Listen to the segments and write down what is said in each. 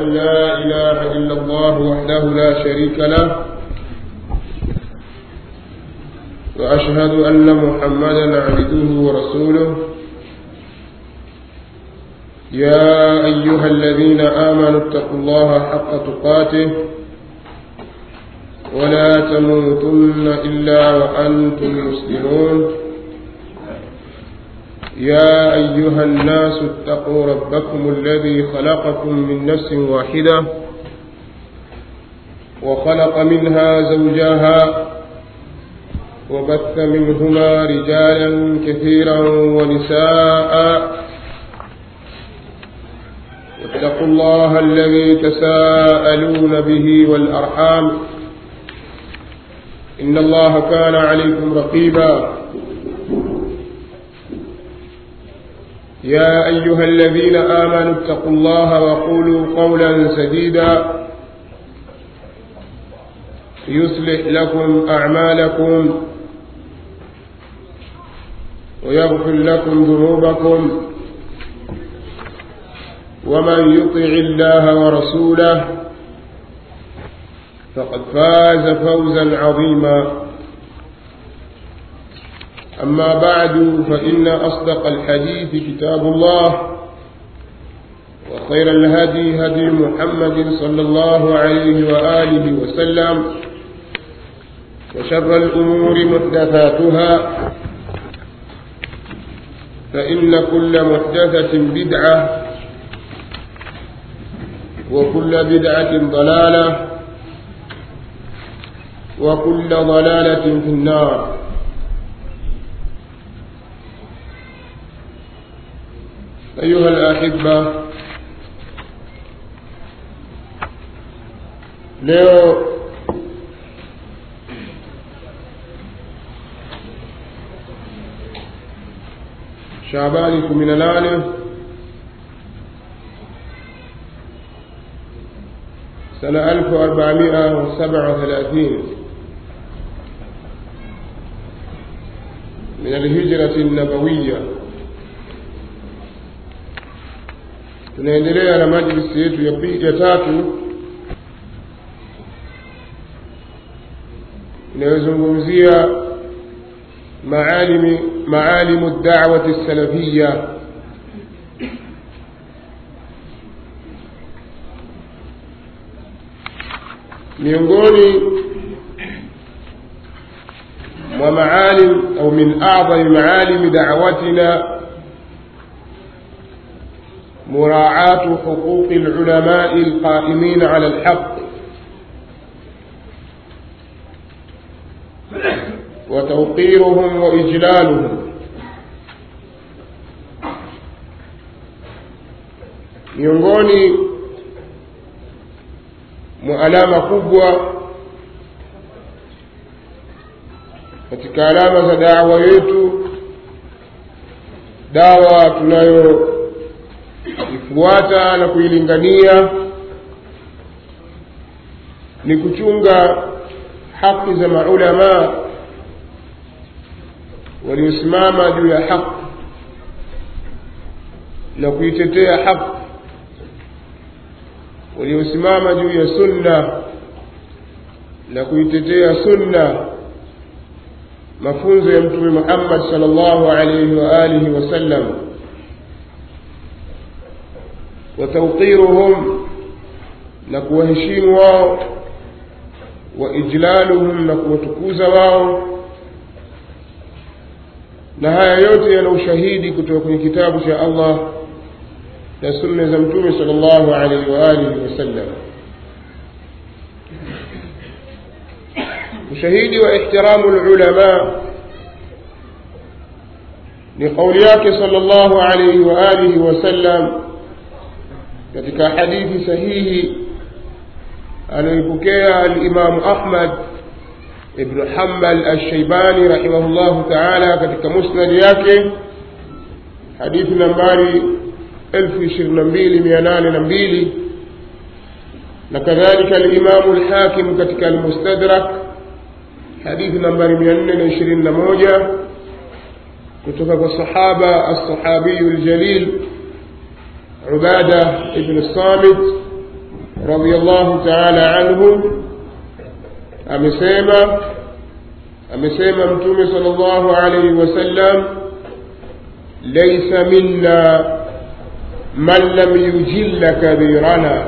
أن لا إله إلا الله وحده لا شريك له وأشهد أن محمدا عبده ورسوله يا أيها الذين آمنوا اتقوا الله حق تقاته ولا تموتن إلا وأنتم مسلمون يا أيها الناس اتقوا ربكم الذي خلقكم من نفس واحدة وخلق منها زوجها وبث منهما رجالا كثيرا ونساء واتقوا الله الذي تساءلون به والأرحام إن الله كان عليكم رقيبا يا أيها الذين آمنوا اتقوا الله وقولوا قولا سديدا يصلح لكم أعمالكم ويغفر لكم ذنوبكم ومن يطع الله ورسوله فقد فاز فوزا عظيما أما بعد فإن أصدق الحديث كتاب الله وخير الهدي هدي محمد صلى الله عليه وآله وسلم وشر الأمور محدثاتها فإن كل محدثة بدعة وكل بدعة ضلالة وكل ضلالة في النار أيها الأحبة leo Shaabani kumi na nane سنة ألف وأربعمائة وسبعة وثلاثين من الهجرة النبوية tunaendelea na majlisi yetu ya pili ya tatu inayozungumzia maalimi maalimu da'wati salafia miongoni mwa maalim au min a'zami maalimi da'watina مراعاة حقوق العلماء القائمين على الحق وتوقيرهم وإجلالهم miongoni mwa alama kubwa katika alama za dawa yetu dawa tunayo ifuata na kuilingania ni kuchunga haki za maulamaa waliosimama juu ya haki na kuitetea haki waliosimama juu ya sunna na kuitetea sunna mafunzo ya mtume Muhammad sallallahu alayhi wa alihi wasallam وتوقيرهم نكوهشيم واو وإجلالهم نكوتكوز واو na haya yote yana ushahidi kutoka kwenye kitabu cha Allah na sunna za mtume sallallahu alaihi wa alihi wasallam ushahidi wa ihtiramu ulama ni kauli yake sallallahu alaihi wa alihi wasallam katika hadithi sahihi anayoipokea alimamu Ahmad ibnu Hanbal Alshaibani rahimahullahu taala katika musnadi yake hadithi nambari elfu ishirini na mbili mia nane na mbili na kadhalika alimamu Alhakim katika Almustadrak hadithi nambari mia nne na ishirini na moja kutoka kwa sahaba alsahabiyu ljalil عبادة بن الصامت radiallahu taala anhu amesema amesema mtume sal llahu alaihi wasallam laisa minna man lam yujilla kabirana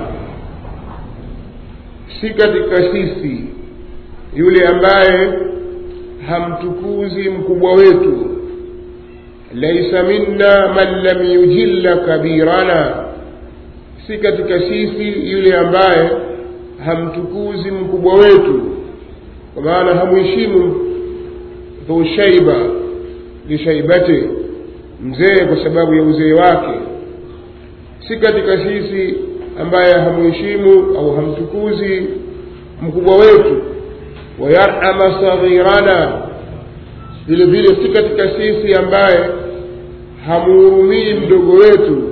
si katika sisi yule ambaye hamtukuzi mkubwa wetu laisa minna man lam yujilla kabirana si katika sisi yule ambaye hamtukuzi mkubwa wetu kwa maana hamheshimu dhu shaiba lishaibate mzee kwa sababu ya uzee wake si katika sisi ambaye hamheshimu au hamtukuzi mkubwa wetu wayarhama saghirana vile vile si katika sisi ambaye hamuhurumii mdogo wetu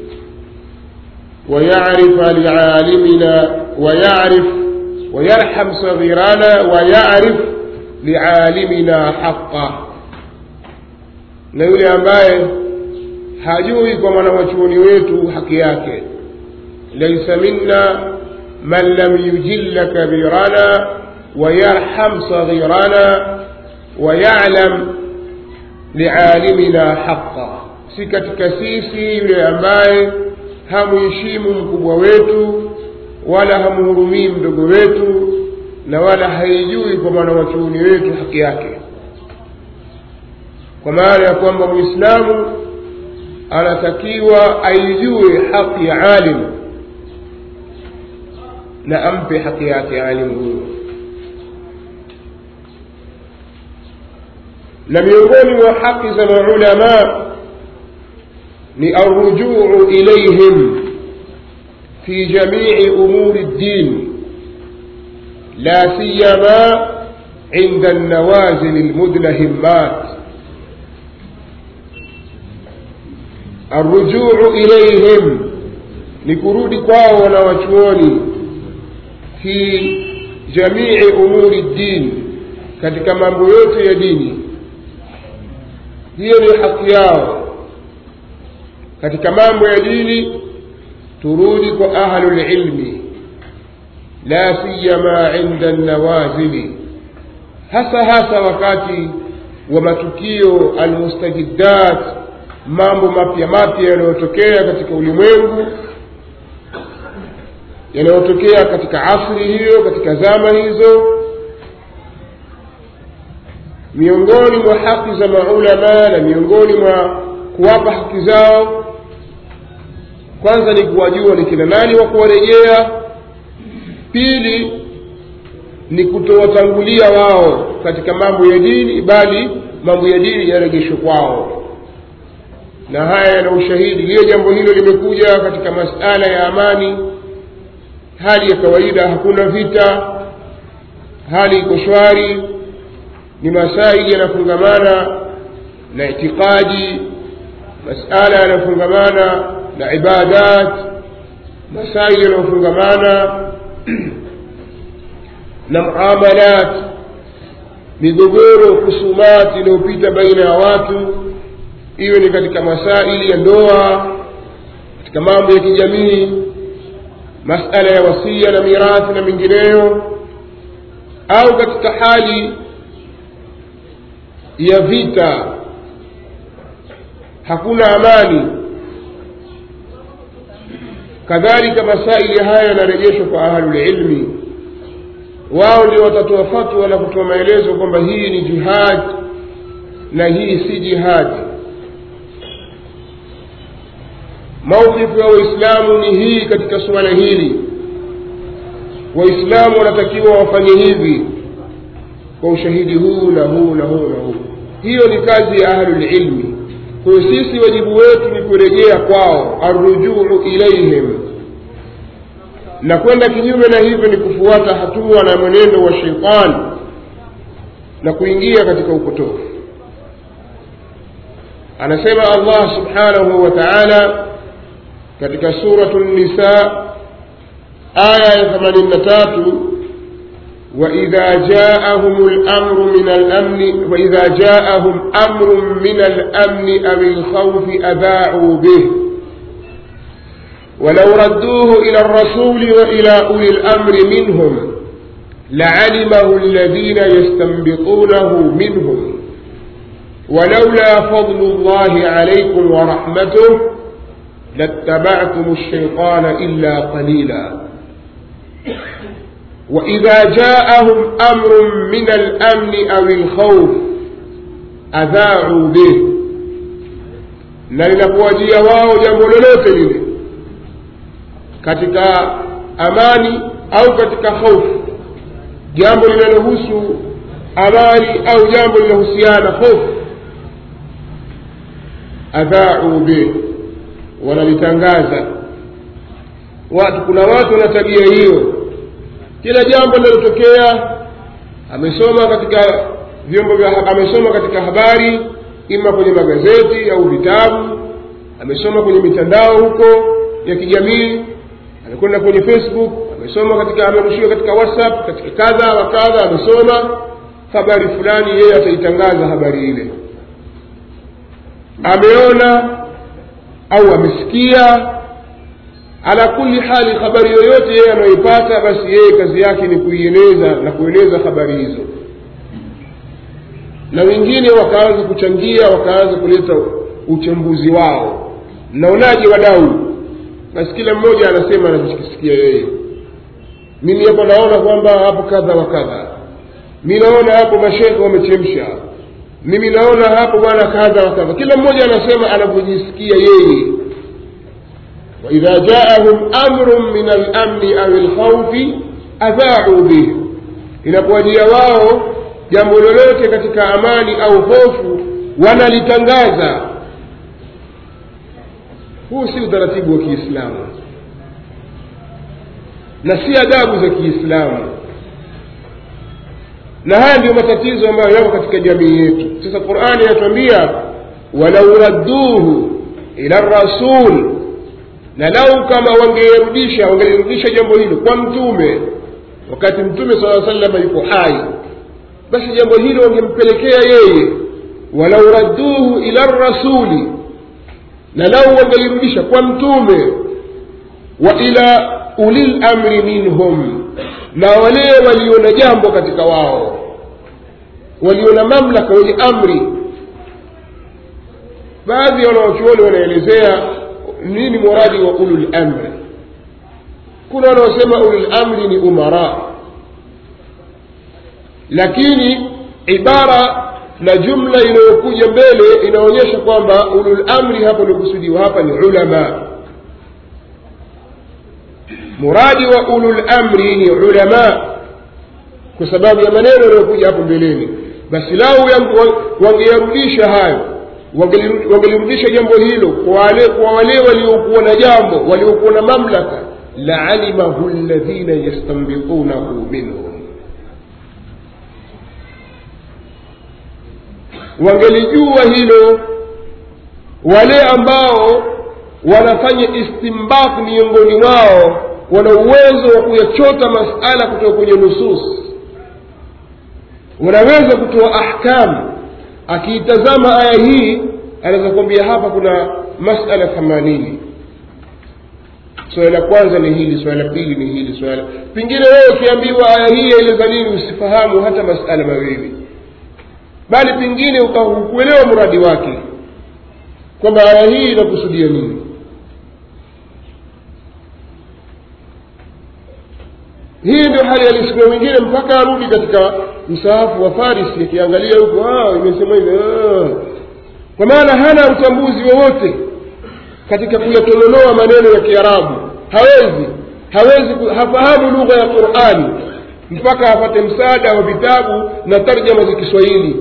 wayarifa lialimina wayarif wayarham saghirana wayarif lialimina haqa na yule ambaye hajui kwa mwanawachuoni wetu haki yake laisa minna man lam yujilla kabirana wayarham saghirana wayalam lialimina haqa si katika sisi yule ambaye hamuheshimu mkubwa wetu wala hamhurumii mdogo wetu na wala haijui kwa mwanawachuoni wetu haki yake kwa maana ya kwamba mwislamu anatakiwa aijue haki ya alimu na ampe haki yake alimu huyo na miongoni mwa haki za maulama ni arrujuu ilaihim fi jamii umuri ddin la siyama inda nawazil lmudlahimat arrujuu ilaihim ni kurudi kwao wanawachuoni fi jamii umuri ddin katika mambo yote ya dini hiyo ni haki yao katika mambo ya dini turudi kwa ahlulilmi la siyama inda nawazili hasa hasa wakati wa matukio almustajiddat mambo mapya mapya yanayotokea katika ulimwengu yanayotokea katika asri hiyo katika zama hizo miongoni mwa haki za maulama na miongoni mwa kuwapa haki zao kwanza ni kuwajua ni kina nani wa kuwarejea pili ni kutowatangulia wao katika mambo ya dini bali mambo ya dini yarejeshwe kwao na haya yana ushahidi liyo jambo hilo limekuja katika masala ya amani hali ya kawaida hakuna vita hali iko shwari ni masaili yanafungamana na itikadi masala yanafungamana na ibadat masaili yanayofungamana na muamalat migogoro husumat inayopita baina ya watu iwe ni katika masaili ya ndoa katika mambo ya kijamii masala ya wasia na mirathi na mengineyo au katika hali ya vita hakuna amani kadhalika masaili haya yanarejeshwa kwa ahlulilmi wao ndio watatoa fatwa na kutoa maelezo kwamba hii ni jihad na hii si jihadi maukifu ya waislamu ni hii katika suala hili waislamu wanatakiwa wafanye hivi kwa ushahidi huu na huu na huu na huu hiyo ni kazi ya ahlulilmi kwa hiyo sisi wajibu wetu ni kurejea kwao arrujuu ilaihim na kwenda kinyume na hivyo ni kufuata hatua na mwenendo wa sheitani na kuingia katika upotofu anasema allah subhanahu wa taala katika suratu nisa aya ya themanini na tatu وإذا جاءهم الأمر من الأمن وإذا جاءهم أمر من الأمن أو الخوف أذاعوا به ولو ردوه إلى الرسول وإلى أولي الأمر منهم لعلمه الذين يستنبطونه منهم ولولا فضل الله عليكم ورحمته لاتبعتم الشيطان إلا قليلا وإذا جاءهم أمر من الأمن أو الخوف أذاعوا به na linapowajia wao jambo lolote lile katika amani au katika hofu jambo linalohusu amani au jambo linahusiana hofu adhaau bih wanalitangaza watu kuna watu wana tabia hiyo kila jambo linalotokea amesoma katika vyombo vya amesoma katika habari ima kwenye magazeti au vitabu amesoma kwenye mitandao huko ya kijamii amekwenda kwenye facebook amesoma katika amerushiwa katika whatsapp katika kadha wa kadha amesoma habari fulani yeye ataitangaza habari ile ameona au amesikia ala kuli hali habari yoyote yeye anayoipata basi yeye kazi yake ni kuieneza na kueneza habari hizo na wengine wakaanza kuchangia wakaanza kuleta uchambuzi wao mnaonaje wadau basi kila mmoja anasema anachokisikia yeye mimi hapo naona kwamba hapo kadha wa kadha mi naona hapo mashekhe wamechemsha mimi naona hapo bwana kadha wa kadha kila mmoja anasema anavyojisikia yeye waidha jaahum amrun min alamni au lkhaufi adhaau bih inapowajia wao jambo lolote katika amani au hofu wanalitangaza huu si utaratibu wa kiislamu na si adabu za kiislamu na haya ndiyo matatizo ambayo yako katika jamii yetu sasa qurani inatuambia walau radduhu ila rasul na lau kama wangelirudisha wangelirudisha jambo hilo kwa mtume wakati mtume sala salama yuko hai basi jambo hilo wangempelekea yeye walau radduhu ila rasuli na lau wangelirudisha kwa mtume wa ila ulil amri minhum na wale waliona jambo katika wao waliona mamlaka wenye amri baadhi ya wanawachuoni wanaelezea nini muradi wa ulul amri kuna wanaosema ulul amri ni umara lakini ibara na jumla inayokuja mbele inaonyesha kwamba ulul amri hapa uliokusudiwa hapa ni ulama muradi wa ulul amri ni ulama kwa sababu ya maneno yanayokuja hapo mbeleni basi lau wangeyarudisha hayo wangelirudisha jambo hilo kwa wale kwa wale waliokuwa na jambo waliokuwa na mamlaka laalimahu ladhina yastanbitunahu minhum wangelijua hilo wale ambao wanafanya istimbat miongoni mwao wana uwezo wa kuyachota masala kutoka kwenye nusus wanaweza kutoa ahkamu akiitazama aya hii anaweza kuambia hapa kuna masala themanini swala la kwanza ni hili swala la pili ni hili swala pengine wewe ukiambiwa aya hii yaeleza nini usifahamu hata masala mawili bali pengine ukakuelewa mradi wake kwamba aya hii inakusudia nini hii ndio hali halisi kuna wengine mpaka arudi katika msaafu wa farisi akiangalia huko imesema hivi kwa maana hana utambuzi wowote katika kuyatononoa maneno ya kiarabu hawezi hawezi hafahamu lugha ya qurani mpaka apate msaada wa vitabu na tarjama za kiswahili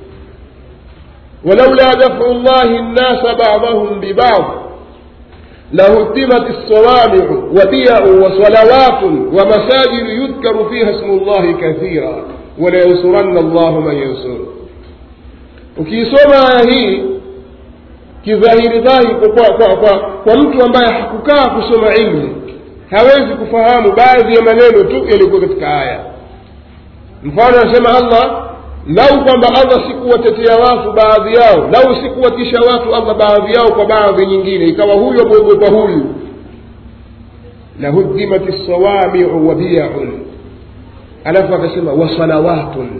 ولولا دفع الله الناس بعضهم ببعض لهدمت الصوامع وبيع وصلوات ومساجد يذكر فيها اسم الله كثيرا ولينصرن الله من ينصره ukiisoma aya hii kidhahiri dhahiri kwa, kwa, kwa, kwa mtu ambaye hakukaa kusoma ilmu hawezi kufahamu baadhi ya maneno tu yaliyokuwa katika aya mfano anasema allah lau kwamba allah sikuwatetea watu baadhi yao lau sikuwatisha watu allah baadhi yao kwa baadhi nyingine ikawa huyu amwogopa huyu lahuddimat lsawamiu wa biyaun alafu akasema wasalawatun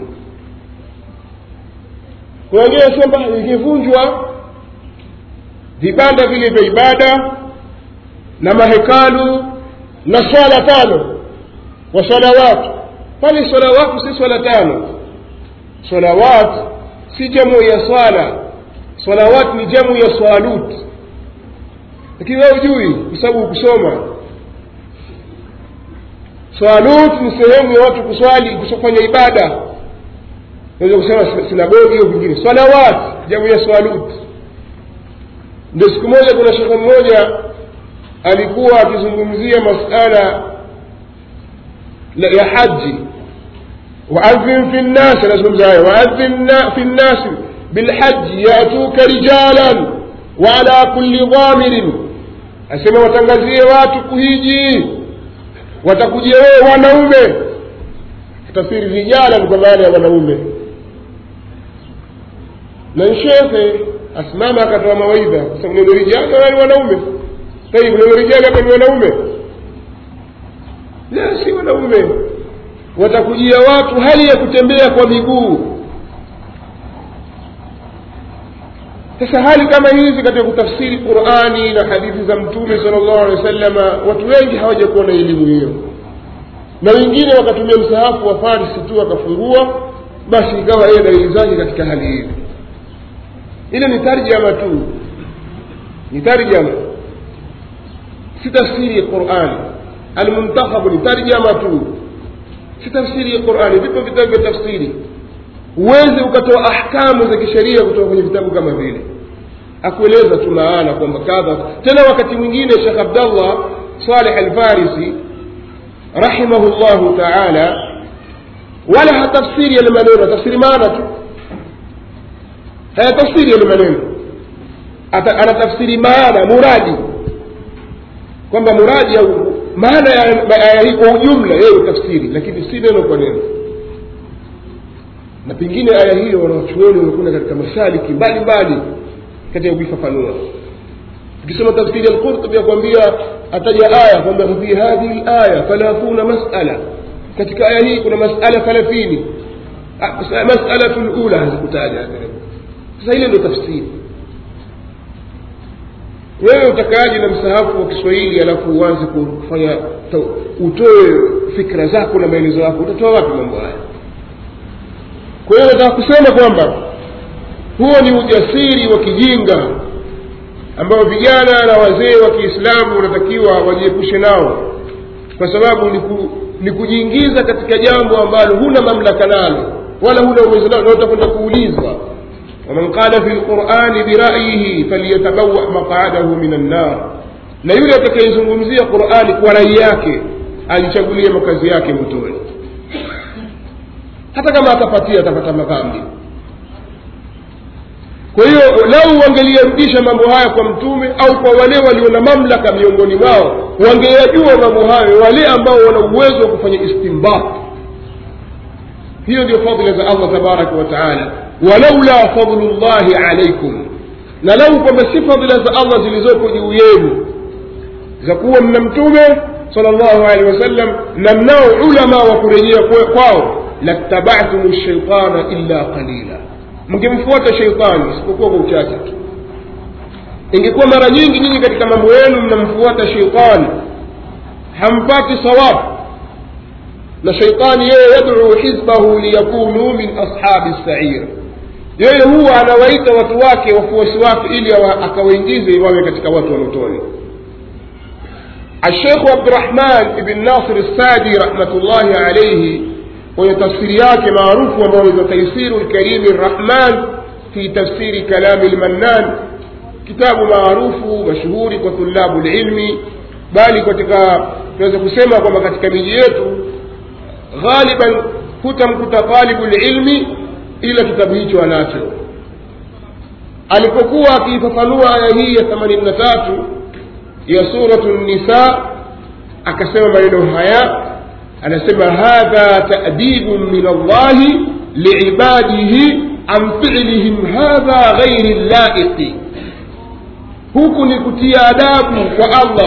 kuna wengine wasema ikivunjwa vibanda vile vya ibada na mahekalu na swala tano wa salawatu pale salawatu si swala tano salawat si jamu ya swala salawat ni jamu ya swalut lakini wewe hujui kwa sababu kusoma swalut ni sehemu ya watu kuswali kufanya ibada naweza kusema sinagogi au vingine salawat jamu ya swalut ndio siku moja kuna shekhe mmoja alikuwa akizungumzia masala ya haji waadhin fi nnasi anazungumza hayo waadhin fi nnasi bilhaji yatuka rijalan waala kulli dhamirin asema watangazie watu kuhiji watakujia wewe wanaume tafsiri rijalan kwa maana ya wanaume na shekhe asimama akatoa mawaidha sababu neno rijali wala ni wanaume tayib neno rijali hapa ni wanaume la si wanaume watakujia watu hali ya kutembea kwa miguu sasa hali kama hizi katika kutafsiri qurani na hadithi za mtume sala llahu alehi wa sallama watu wengi hawajakuwa na elimu hiyo na wengine wakatumia msahafu wa farisi tu akafungua basi ikawa yeye dalili zake katika hali hiyo ile ni tarjama tu ni tarjama si tafsiri ya qurani almuntakhabu ni tarjama tu si tafsiri ya qurani vipo vitabu vya tafsiri huwezi ukatoa ahkamu za kisheria kutoka kwenye vitabu kama vile akueleza tu maana kwamba kadha tena wakati mwingine shekh abdallah saleh alfarisi rahimahu llahu taala wala hatafsiri yale maneno tafsiri maana tu hayatafsiri yale maneno anatafsiri maana muradi kwamba muradi au maana ya aya hii kwa ujumla yeye utafsiri lakini si neno kwa neno na pengine aya hiyo wanawachuoni wamekwenda katika masaliki mbalimbali katika kuifafanua ukisoma tafsiri ya lqurtubi yakwambia ataja aya kwamba fi hadhihi laya thalathuna masala katika aya hii kuna masala thalathini masalatu lula hazikutaja sasa ile ndio tafsiri wewe utakaaje na msahafu wa kiswahili alafu uanze kufanya utoe fikra zako na maelezo yako utatoa wapi mambo haya kwa hiyo nataka kusema kwamba huo ni ujasiri wa kijinga ambao vijana na wazee wa kiislamu wanatakiwa wajiepushe nao kwa sababu ni, ku, ni kujiingiza katika jambo ambalo huna mamlaka nalo wala huna uwezo nalo na utakwenda kuulizwa waman qala fi lqurani birayihi falyatabawa maqadahu min annar na yule atakayezungumzia qurani kwa rai yake ajichagulie makazi yake motoni hata kama atapatia atapata madhambi kwa hiyo lau wangeliyarudisha mambo haya kwa mtume au kwa wale walio na mamlaka miongoni mwao wangeyajua mambo hayo wale ambao wana uwezo wa kufanya istimbat hiyo ndio fadhila za allah tabaraka wa taala walaula fadlu llahi alaikum na lau kwamba si fadhila za allah zilizopo juu yenu za kuwa mna mtume sal llahu alehi wasallam na mnao ulama wa kurejea kwao lattabatum shaitana illa qalila mngemfuata sheitani isipokuwa kwa uchache tu ingekuwa mara nyingi nyinyi katika mambo yenu mnamfuata sheitani hampati sawabu na sheitani yeye yaduu hizbahu liyakunu min ashabi sair yeye huwa anawaita watu wake wafuasi wake ili akawaingize wawe katika watu wa motoni الشيخ عبد الرحمن بن ناصر السعدي رحمة الله عليه kwenye tafsiri yake maarufu ambayo ni taisiru lkarimi rrahman fi tafsiri kalami lmannan kitabu maarufu mashuhuri kwa tulabu lilmi bali katika tunaweza kusema kwamba katika miji yetu ghaliban hutamkuta talibu lilmi ila kitabu hicho anacho alipokuwa akiifafanua aya hii ya themanini na tatu ya suratu nisa akasema maneno haya anasema hadha tadibu min allahi liibadihi an filihim hadha ghairi llaiqi huku ni kutia adabu kwa allah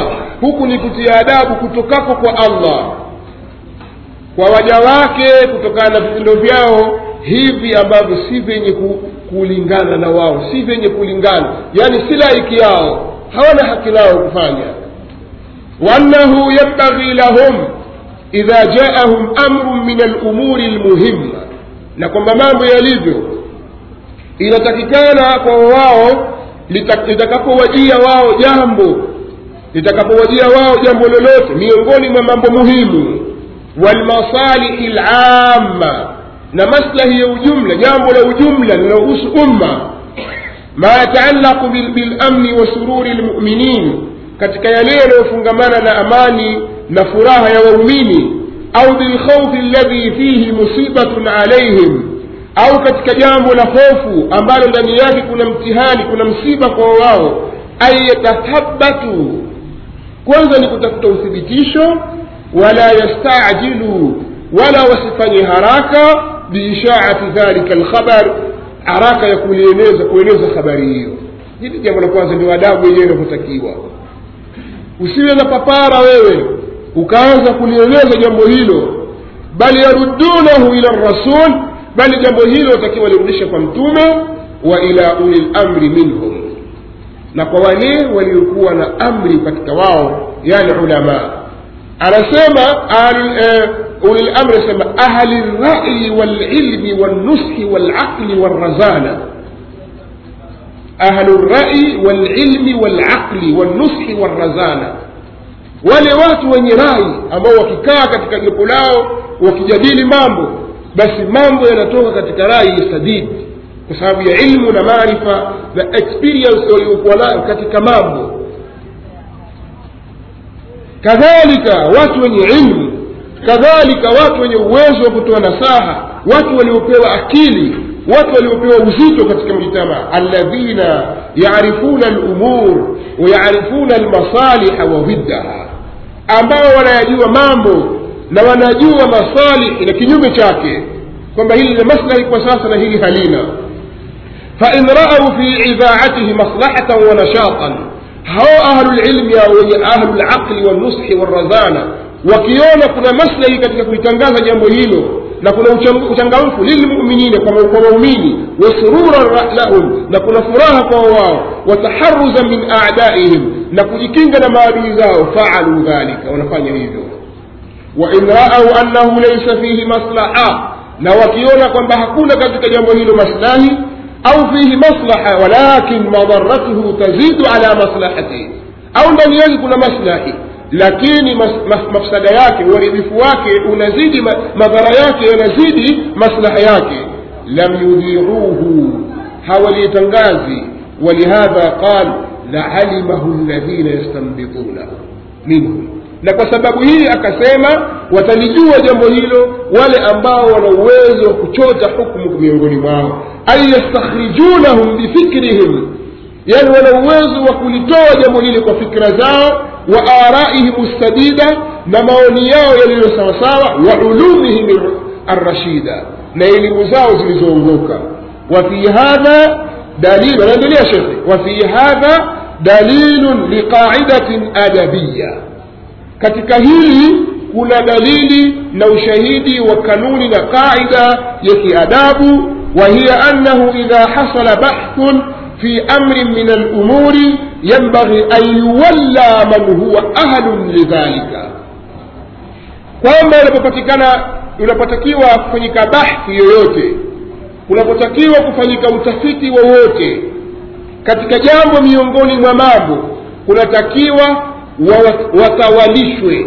huku ni kutia adabu kutokako kwa allah kwa waja wake kutokana na vitendo vyao hivi ambavyo si vyenye ku, kulingana na wao si vyenye kulingana yaani si laiki yao hawana haki lao kufanya waannahu yambaghi lahum idha jaahum amrun min alumuri lmuhimma na kwamba mambo yalivyo inatakikana kwa wao litakapowajia wao jambo litakapowajia wao jambo lolote miongoni mwa mambo muhimu walmasalihi lamma na maslahi ya ujumla jambo la ujumla linalohusu umma ma yataallaqu bilamni wa sururi lmuminin katika yale yanayofungamana na amani na furaha ya waumini au bilkhaufi alladhi fihi musibatun alaihim au katika jambo la hofu ambalo ndani yake kuna mtihani kuna msiba kwa wao ay yatathabatu kwanza ni kutafuta uthibitisho wala yastajilu wala wasifanye haraka biishaati dhalika lkhabar haraka ya kulieneza kueneza habari hiyo hili jambo la kwanza ndio adabu yenyewe inavyotakiwa usiwe na papara wewe ukaanza kulieleza jambo hilo bali yaruddunahu ila rasul bali jambo hilo watakiwa lirudishe kwa mtume wa ila uli lamri minhum na kwa wale waliokuwa na amri katika wao yani ulama anasema uli lamri anasema ahli lrai walilmi walnushi walaqli walrazana ahlu lrai walilmi walaqli walnushi walrazana wale watu wenye rai ambao wakikaa katika jopo lao wakijadili mambo basi mambo yanatoka katika rai sadidi kwa sababu ya ilmu na maarifa na experience waliokuwa nayo katika mambo kadhalika watu wenye ilmu kadhalika watu wenye uwezo wa kutoa nasaha watu waliopewa akili watu waliopewa uzito katika mjitamaa alladhina yarifuna lumur wayarifuna almasaliha wa dhiddaha ambao wanayajua mambo na wanajua masalihi na kinyume chake kwamba hili lina maslahi kwa sasa na hili halina fain raau fi idhaatihi maslahatan wa nashatan hao ahlulilmi au wenye ahlulaqli walnushi walrazana wakiona kuna maslahi katika kulitangaza jambo hilo na kuna uchangamfu lilmuminina kwa waumini wasururan lahum na kuna furaha kwa wao wataharuza min adaihim na kujikinga na maadui zao faalu dhalika wanafanya hivyo wain raau annahu laisa fihi maslaha na wakiona kwamba hakuna katika jambo hilo maslahi au fihi maslaha walakin madaratuhu tazidu ala maslahatihi au ndani yake kuna maslahi lakini mas, mas, mafsada yake uharibifu wake unazidi ma, madhara yake yanazidi maslaha yake lam yudhiruhu hawalitangazi walihadha qal laalimahu ladhina yastanbitunahu minhum na kwa sababu hii akasema watalijua jambo hilo wale ambao wana uwezo wa kuchota hukmu miongoni mwao ay yastakhrijunahum bifikrihim yani wana uwezo wa kulitoa jambo lile kwa fikra zao wa araihim sadida na maoni yao yaliyo sawasawa wa ulumihim arrashida na elimu zao zilizoongoka wa fi hadha dalil anaendelea shekhe wa fi hadha dalilun liqaidatin adabiya katika hili kuna dalili na ushahidi wa kanuni na qaida ya kiadabu wa hiya annahu idha hasala bahthun في أمر من الأمور ينبغي أن يولى من هو أهل لذلك kwamba unapopatikana unapotakiwa kufanyika bahthi yoyote unapotakiwa kufanyika utafiti wowote katika jambo miongoni mwa mambo kunatakiwa watawalishwe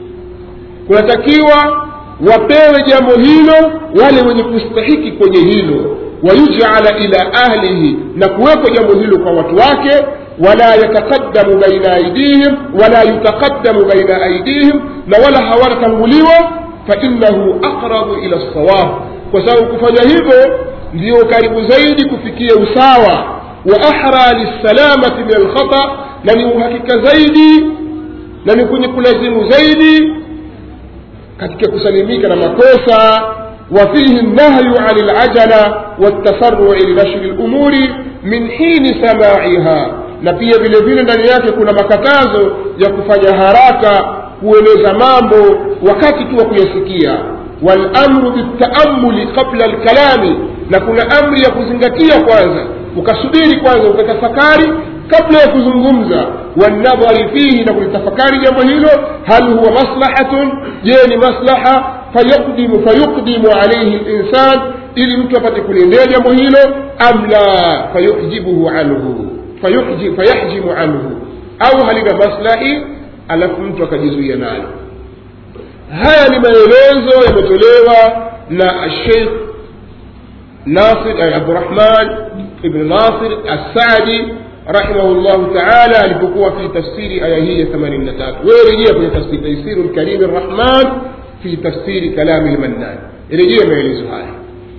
kunatakiwa wapewe jambo hilo wale wenye kustahiki kwenye hilo wayujala ila ahlihi na kuwepo jambo hilo kwa watu wake wala yataqaddamu baina aidihim wala yutaqaddamu baina aidihim na wala hawatatanguliwa fainahu aqrabu ila lsawab kwa sababu kufanya hivyo ndiyo karibu zaidi kufikia usawa wa ahra lissalamati min alkhata na ni uhakika zaidi na ni kwenye kulazimu zaidi katika kusalimika na makosa وفيه النهي عن العجلة والتسرع لنشر الأمور من حين سماعها na pia vile vile ndani yake kuna makatazo ya kufanya haraka kueleza mambo wakati tu wa kuyasikia walamru biltaamuli qabla lkalami na kuna amri ya kuzingatia kwanza ukasubiri kwanza ukatafakari kabla ya kuzungumza wanadhari fihi na kulitafakari jambo hilo hal huwa maslahatun je ni maslaha fayukdimu fayukdimu alaihi linsan ili mtu apate kuliendea jambo hilo am la fayujibuhu anhu fayuji- fayahjimu anhu au halina maslahi alafu mtu akajizuia nalo haya ni maelezo yametolewa na sheikh nasir eh, abdurahman ibn nasir assadi rahimahullahu taala alipokuwa fi tafsiri aya hii ya 83 wewe rejea kwenye tafsiri taisiru lkarimi rrahman fi tafsiri kalami lmannan rejea maelezo haya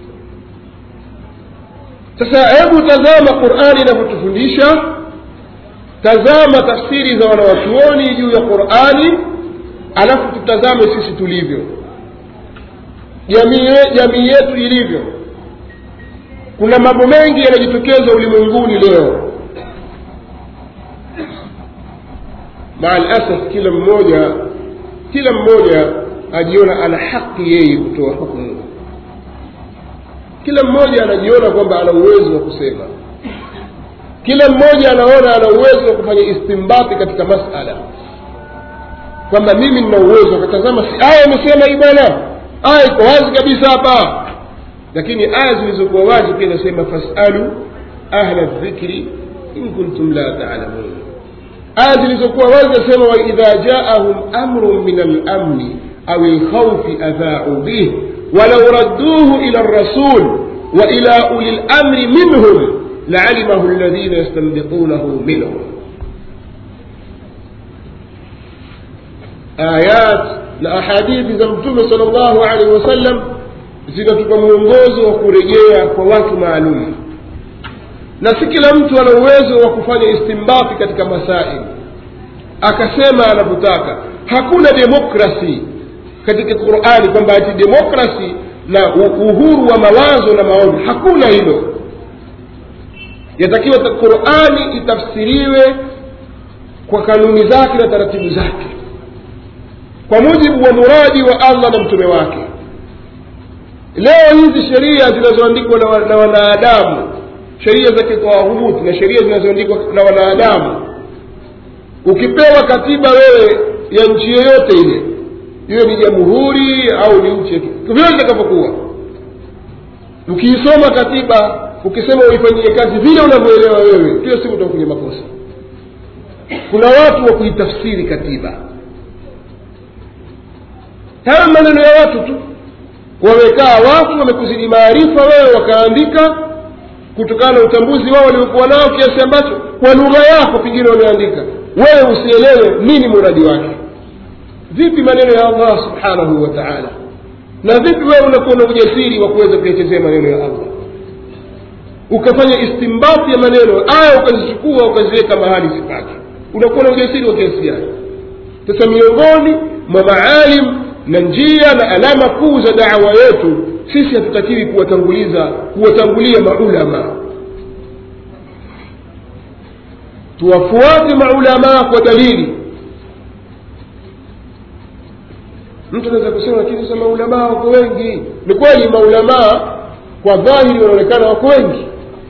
sasa hebu tazama qurani inavyotufundisha tazama tafsiri za wanawachuoni juu ya qurani alafu tutazame sisi tulivyo jamii ye- jamii yetu ilivyo kuna mambo mengi yanajitokeza ulimwenguni leo maa lasaf kila mmoja kila mmoja ajiona ana haki yeye kutoa hukumu kila mmoja anajiona kwamba ana uwezo wa kusema kila mmoja anaona ana uwezo wa kufanya istimbati katika masala kwamba mimi nina uwezo akatazama si aya imesema hii bwana aya iko wazi kabisa hapa lakini aya zilizokuwa wazi pia inasema fasalu ahla dhikri in kuntum la talamun aya zilizokuwa wazi nasema waidha jaahum amrun min alamni au lkhaufi adhaau bih walau radduhu ila rasul waila uli lamri minhum laalamahu alladhina yastanbitunahu minhum ayat na ahadithi za mtume sal llahu alaihi wasallam zinatupa mwongozo wa kurejea kwa watu maalum na si kila mtu ana uwezo wa kufanya istimbati katika masaili akasema anavyotaka hakuna demokrasi katika qurani kwamba ati demokrasi na u- uhuru wa mawazo na maoni hakuna hilo yatakiwa ta- qurani itafsiriwe kwa kanuni zake na taratibu zake kwa mujibu wa muradi wa allah na mtume wake leo hizi sheria zinazoandikwa na, wa- na wanadamu sheria za kitawahut na sheria zinazoandikwa na wanadamu ukipewa katiba wewe ya nchi yoyote ile iwe ni jamhuri au ni nchi vile itakavyokuwa ukiisoma katiba ukisema uifanyie kazi vile unavyoelewa wewe hiyo siku utakuwa kwenye makosa kuna watu wa kuitafsiri katiba haya maneno ya watu tu wamekaa watu wamekuzidi maarifa wewe wakaandika kutokana na utambuzi wao waliokuwa nao kiasi ambacho kwa lugha yako pengine wameandika wewe usielewe nini muradi wake vipi maneno ya allah subhanahu wa taala na vipi wewe unakuwa na ujasiri wa kuweza kuyachezea maneno ya allah ukafanya istimbati ya maneno aya ukazichukua ukaziweka mahali zipake unakuwa na ujasiri wa kiasi gani sasa miongoni mwa maalim na njia na alama kuu za dawa yetu sisi hatutakiwi kuwatanguliza kuwatangulia maulama tuwafuate maulamaa kwa dalili mtu anaweza kusema lakini sasa maulamaa wako wengi ni kweli maulamaa kwa dhahiri wanaonekana wako wengi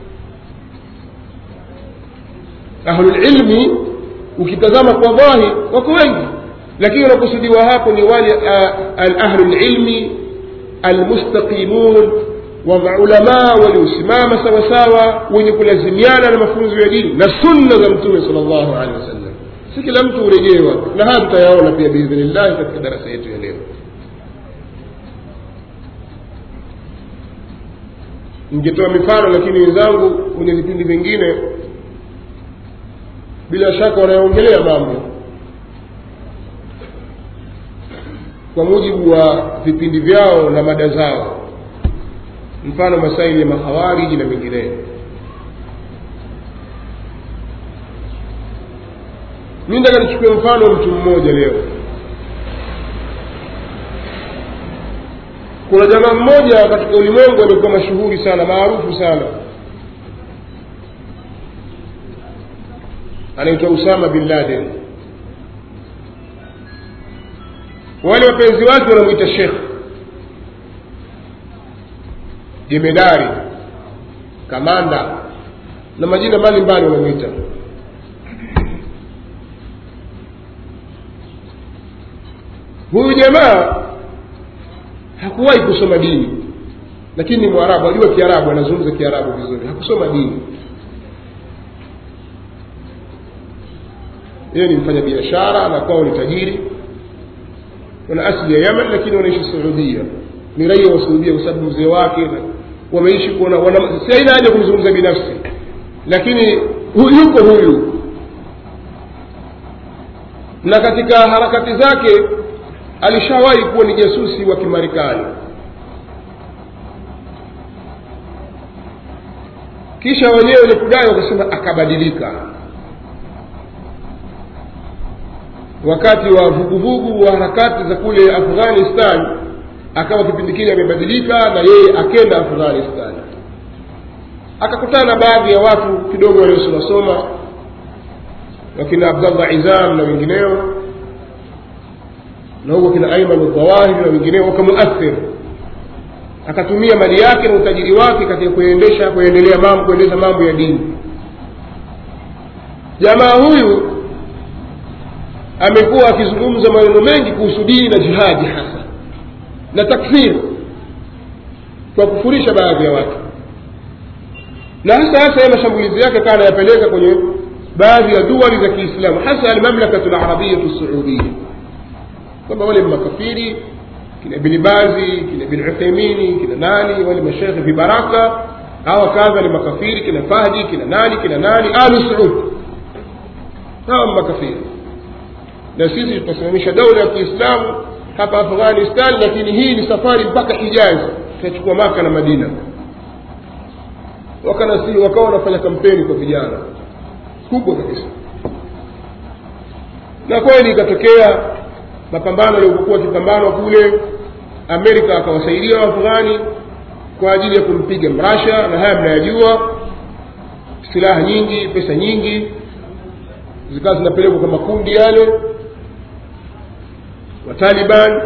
ahlulilmi ukitazama kwa dhahir wako wengi lakini wanakusudiwa hapo ni wale ahlulilmi almustaqimun wa maulamaa waliosimama sawasawa wenye kulazimiana na mafunzo ya dini na sunna za mtume sal llahu alehi wasallam si kila mtu hurejewa na haya tutayaona pia biidhnillahi katika darasa yetu ya leo ningetoa mifano lakini wenzangu kwenye vipindi vingine bila shaka wanayoongelea mambo kwa mujibu wa vipindi vyao na mada zao mfano masaili ya makhawariji na mengineyo mi nataka nichukue mfano wa mtu mmoja leo kuna jamaa mmoja katika ulimwengu aliokuwa mashuhuri sana maarufu sana anaitwa usama bin laden wale wapenzi wake wanamwita shekh jemedari kamanda na majina mbalimbali wanamwita huyu jamaa hakuwahi kusoma dini lakini ni mwarabu ajua kiarabu anazungumza kiarabu vizuri hakusoma dini yeye ni mfanya biashara na kwao ni tajiri wana asili ya yaman lakini wanaishi saudia ni raia wa saudia kwa sababu mzee wake wameishi kuona si aina haja kumzungumza binafsi lakini hu, yuko huyu na katika harakati zake alishawahi kuwa ni jasusi wa kimarekani kisha wenyewe walipodai wakasema akabadilika wakati wa vuguvugu wa harakati za kule afghanistan akawa kipindi kile amebadilika na yeye akenda afghanistan akakutana na baadhi ya watu kidogo waliosomasoma wakina abdallah izam na wengineo na huko kina aiman dhawahiri na wengineo wakamuathir akatumia mali yake na utajiri wake katika kuendesha kuendelea mambo kuendesha mambo ya dini jamaa huyu amekuwa akizungumza maneno mengi kuhusu dini na jihadi hasa na takfir kwa kufurisha baadhi ya watu na hasa hasa ya mashambulizi yake kaa anayapeleka kwenye baadhi ya duwali za kiislamu hasa almamlakatu larabiyatu saudia kwamba wale makafiri kina ibni bazi kina ibni uthaimini kina nani wale mashekhe vibaraka hawa kadha ni makafiri kina fahdi kina nani kina nani alu saud hawa makafiri na sisi tutasimamisha daula ya kiislamu hapa afghanistan lakini hii ni safari mpaka hijazi tutachukua maka na madina wakanasi wakawa wanafanya kampeni kwa vijana kubwa kabisa na kweli ikatokea mapambano yaliokuwa akipambanwa kule amerika akawasaidia waafghani kwa ajili ya kumpiga mrasha na haya mnayajua silaha nyingi pesa nyingi zikawa zinapelekwa kwa makundi yale wataliban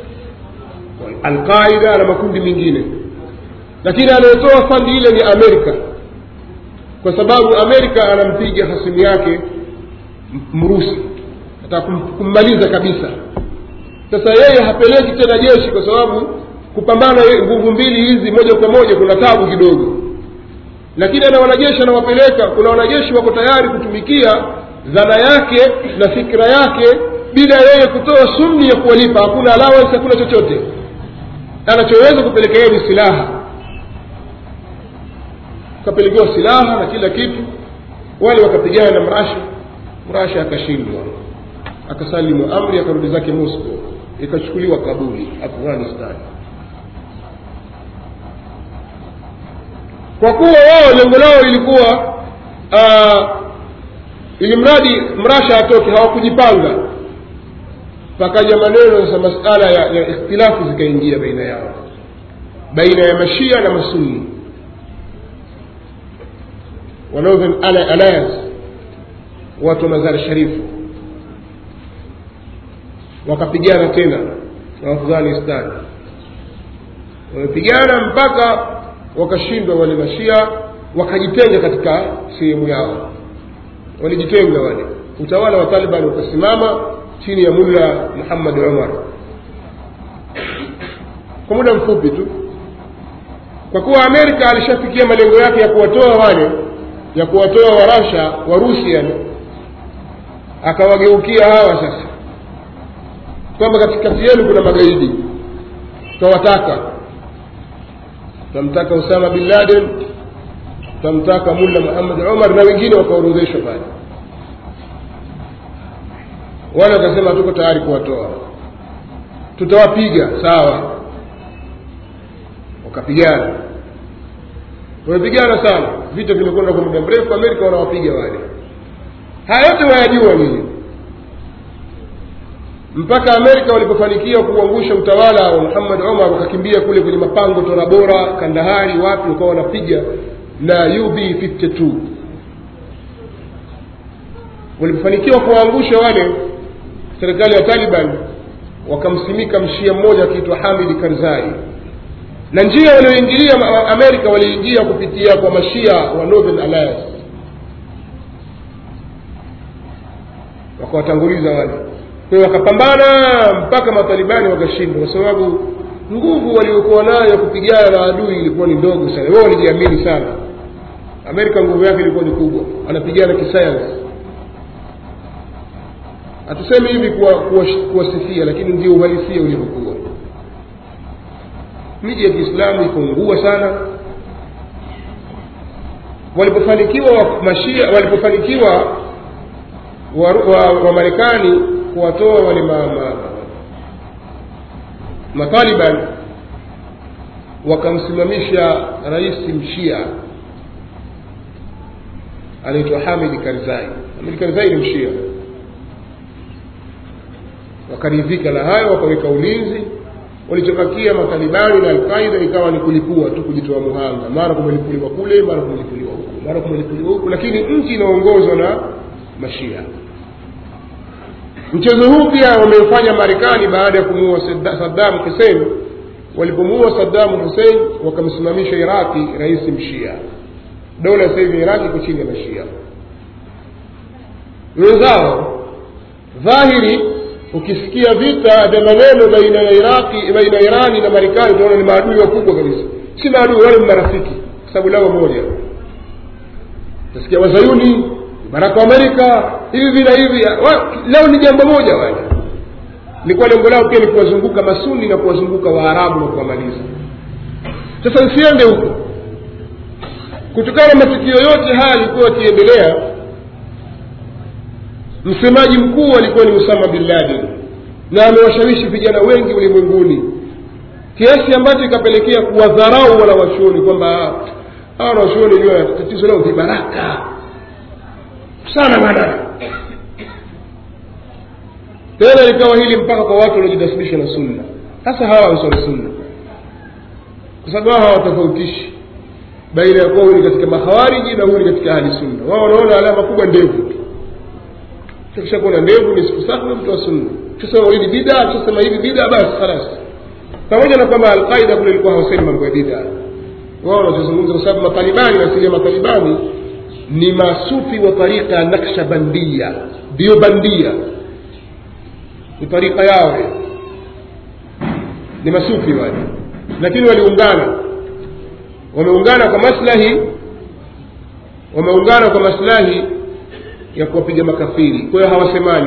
alqaida na makundi mengine lakini anayetoa fandi ile ni amerika kwa sababu amerika anampiga hasimu yake mrusi ataka kummaliza kabisa sasa yeye hapeleki tena jeshi kwa sababu kupambana nguvu mbili hizi moja kwa moja kuna tabu kidogo lakini ana wanajeshi anawapeleka kuna wanajeshi wako tayari kutumikia dhana yake na fikra yake bila yeye kutoa sumni ya kuwalipa hakuna allowance hakuna chochote anachoweza kupeleka yeye ni silaha akapelekewa silaha na kila kitu wale wakapigana na mrasha mrasha akashindwa akasalimu amri akarudi zake moscow ikachukuliwa kabuli afghanistan kwa kuwa wao lengo lao ilikuwa uh, ili mradi mrasha atoke hawakujipanga pakaja maneno sasa masala ya, ya ikhtilafu zikaingia baina yao baina ya mashia na masunni wa northern alliance watu wa mazari sharifu wakapigana tena na afghanistan wamepigana mpaka wakashindwa wale mashia wakajitenga katika sehemu yao walijitenga wale utawala wa taliban ukasimama chini ya mulla muhammad umar kwa muda mfupi tu kwa kuwa amerika alishafikia malengo yake ya kuwatoa wale ya kuwatoa warasha warusi yani akawageukia hawa sasa kwamba katikati yenu kuna magaidi twawataka twamtaka usama bin laden twamtaka mulla muhammad umar na wengine wakaorodheshwa pale wale wakasema tuko tayari kuwatoa tutawapiga sawa wakapigana wamepigana sana vita vimekwenda kwa muda mrefu amerika wanawapiga wale haya yote wayajua nini mpaka amerika walipofanikiwa kuangusha utawala wa muhammad omar wakakimbia kule kwenye mapango torabora kandahari wapi wakawa wanapiga na ub 52 walipofanikiwa kuwaangusha wale serikali ya taliban wakamsimika mshia mmoja akiitwa hamid karzai na njia walioingilia amerika waliingia kupitia kwa mashia wa northern alliance wakawatanguliza wale kwa hiyo wakapambana mpaka matalibani wakashindwa kwa sababu nguvu waliokuwa nayo ya kupigana na adui ilikuwa ni ndogo sana wao walijiamini sana amerika nguvu yake ilikuwa ni kubwa anapigana kisayansi hatusemi hivi kuwasifia kuwa, kuwa lakini ndio uhalisia ulivyokuwa miji ya kiislamu ikaungua sana walipofanikiwa wa mashia walipofanikiwa wamarekani wa, wa kuwatoa wale ma, ma, mataliban wakamsimamisha rais mshia anaitwa hamid karzai hamid karzai ni mshia wakaridhika na hayo wakaweka ulinzi walichobakia matalibani na alqaida ikawa ni kulipua tu kujitoa muhanga mara kumelipuliwa kule mara kumelipuliwa huku mara kumelipuliwa huku lakini nchi inaongozwa na mashia mchezo huu pia wameufanya marekani baada ya kumuua saddam hussein walipomuua saddam hussein wakamsimamisha iraqi rais mshia dola sasa hivi iraqi iko chini ya mashia wenzao dhahiri ukisikia vita vya maneno baina ya iraqi baina ya irani na marekani utaona ni maadui wakubwa kabisa si maadui wale ni marafiki kwa sababu lao moja utasikia wazayuni baraka wa amerika hivi vina hivi leo ni jambo moja wale likuwa lengo lao pia ni kuwazunguka masuni na kuwazunguka waarabu na kuwamaliza sasa nsiende huko kutokana na matukio yote haya yalikuwa yakiendelea msemaji mkuu alikuwa ni usama bin laden na amewashawishi vijana wengi ulimwenguni kiasi ambacho ikapelekea kuwadharau wala wachuoni kwamba hawa wanachuoni jua tatizo lao vibaraka sana bana tena likawa hili mpaka kwa watu waliojinasibisha na sunna hasa hawa ansari sunna kwa sababu hawa hawatofautishi baina ya kuwa huyu ni katika mahawariji na huyu ni katika ahli sunna wao wanaona alama kubwa ndevu tu kisha kuwa na ndevu ni siku safi mtu wa sunna tusema hili bida tusema hivi bida basi khalas pamoja na kwamba alqaida kule ilikuwa hawasemi mambo ya bida wao wanazungumza kwa sababu matalibani asili ya matalibani ni masufi wa tarika ya nakshabandia ndiyo bandia ni tarika yao ni masufi wale lakini waliungana wameungana kwa maslahi wameungana kwa maslahi ya kuwapiga makafiri kwa hiyo hawasemani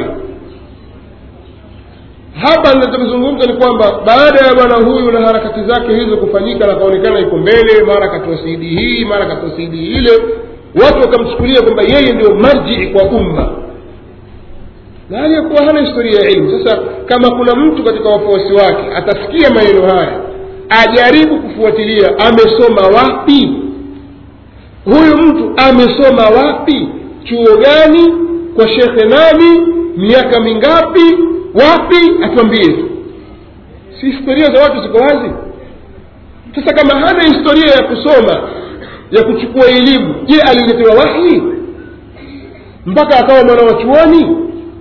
hapa ninachozungumza ni kwamba baada ya bwana huyu na harakati zake hizo kufanyika na kaonekana iko mbele mara katoa sidi hii mara katoa sidi ile watu wakamchukulia kwamba yeye ndio marjii kwa umma na hali ya kuwa hana historia ya ilmu sasa kama kuna mtu katika wafuasi wake atasikia maneno haya ajaribu kufuatilia amesoma wapi huyu mtu amesoma wapi chuo gani kwa shekhe nani miaka mingapi wapi atuambie tu si historia za watu ziko wazi sasa kama hana historia ya kusoma ya kuchukua elimu je aliletewa wahi mpaka akawa mwana wa chuoni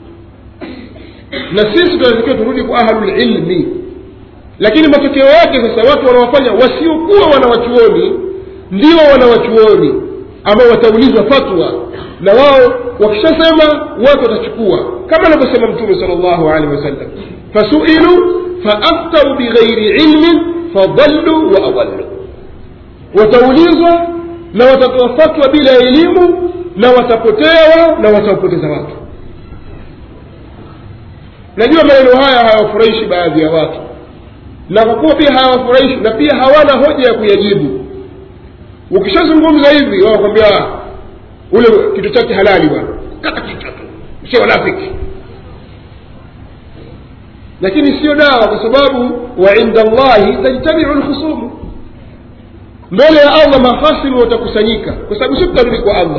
na sisi tunatakiwa turudi kwa ahlulilmi lakini matokeo yake sasa watu wanaofanya wasiokuwa wanawachuoni ndio wanawachuoni ambao wataulizwa fatwa na wao wakishasema watu watachukua kama anavyosema mtume sal llahu alehi wasallam fasuilu faaftau bighairi ilmin fadallu wa adallu wataulizwa na watatoa fatwa bila elimu na watapotewa na watawapoteza watu najua maneno haya hayawafurahishi baadhi ya watu na kwa kuwa pia hawafurahishi na pia hawana hoja ya kuyajibu ukishazungumza hivi wanakwambia ule kitu chake halali bwana kata kichwa tu sio wanafiki lakini sio dawa kwa sababu wa inda llahi tajtamiu lkhusumu mbele ya allah mahasimu watakusanyika kwa sababu si tutarudi kwa allah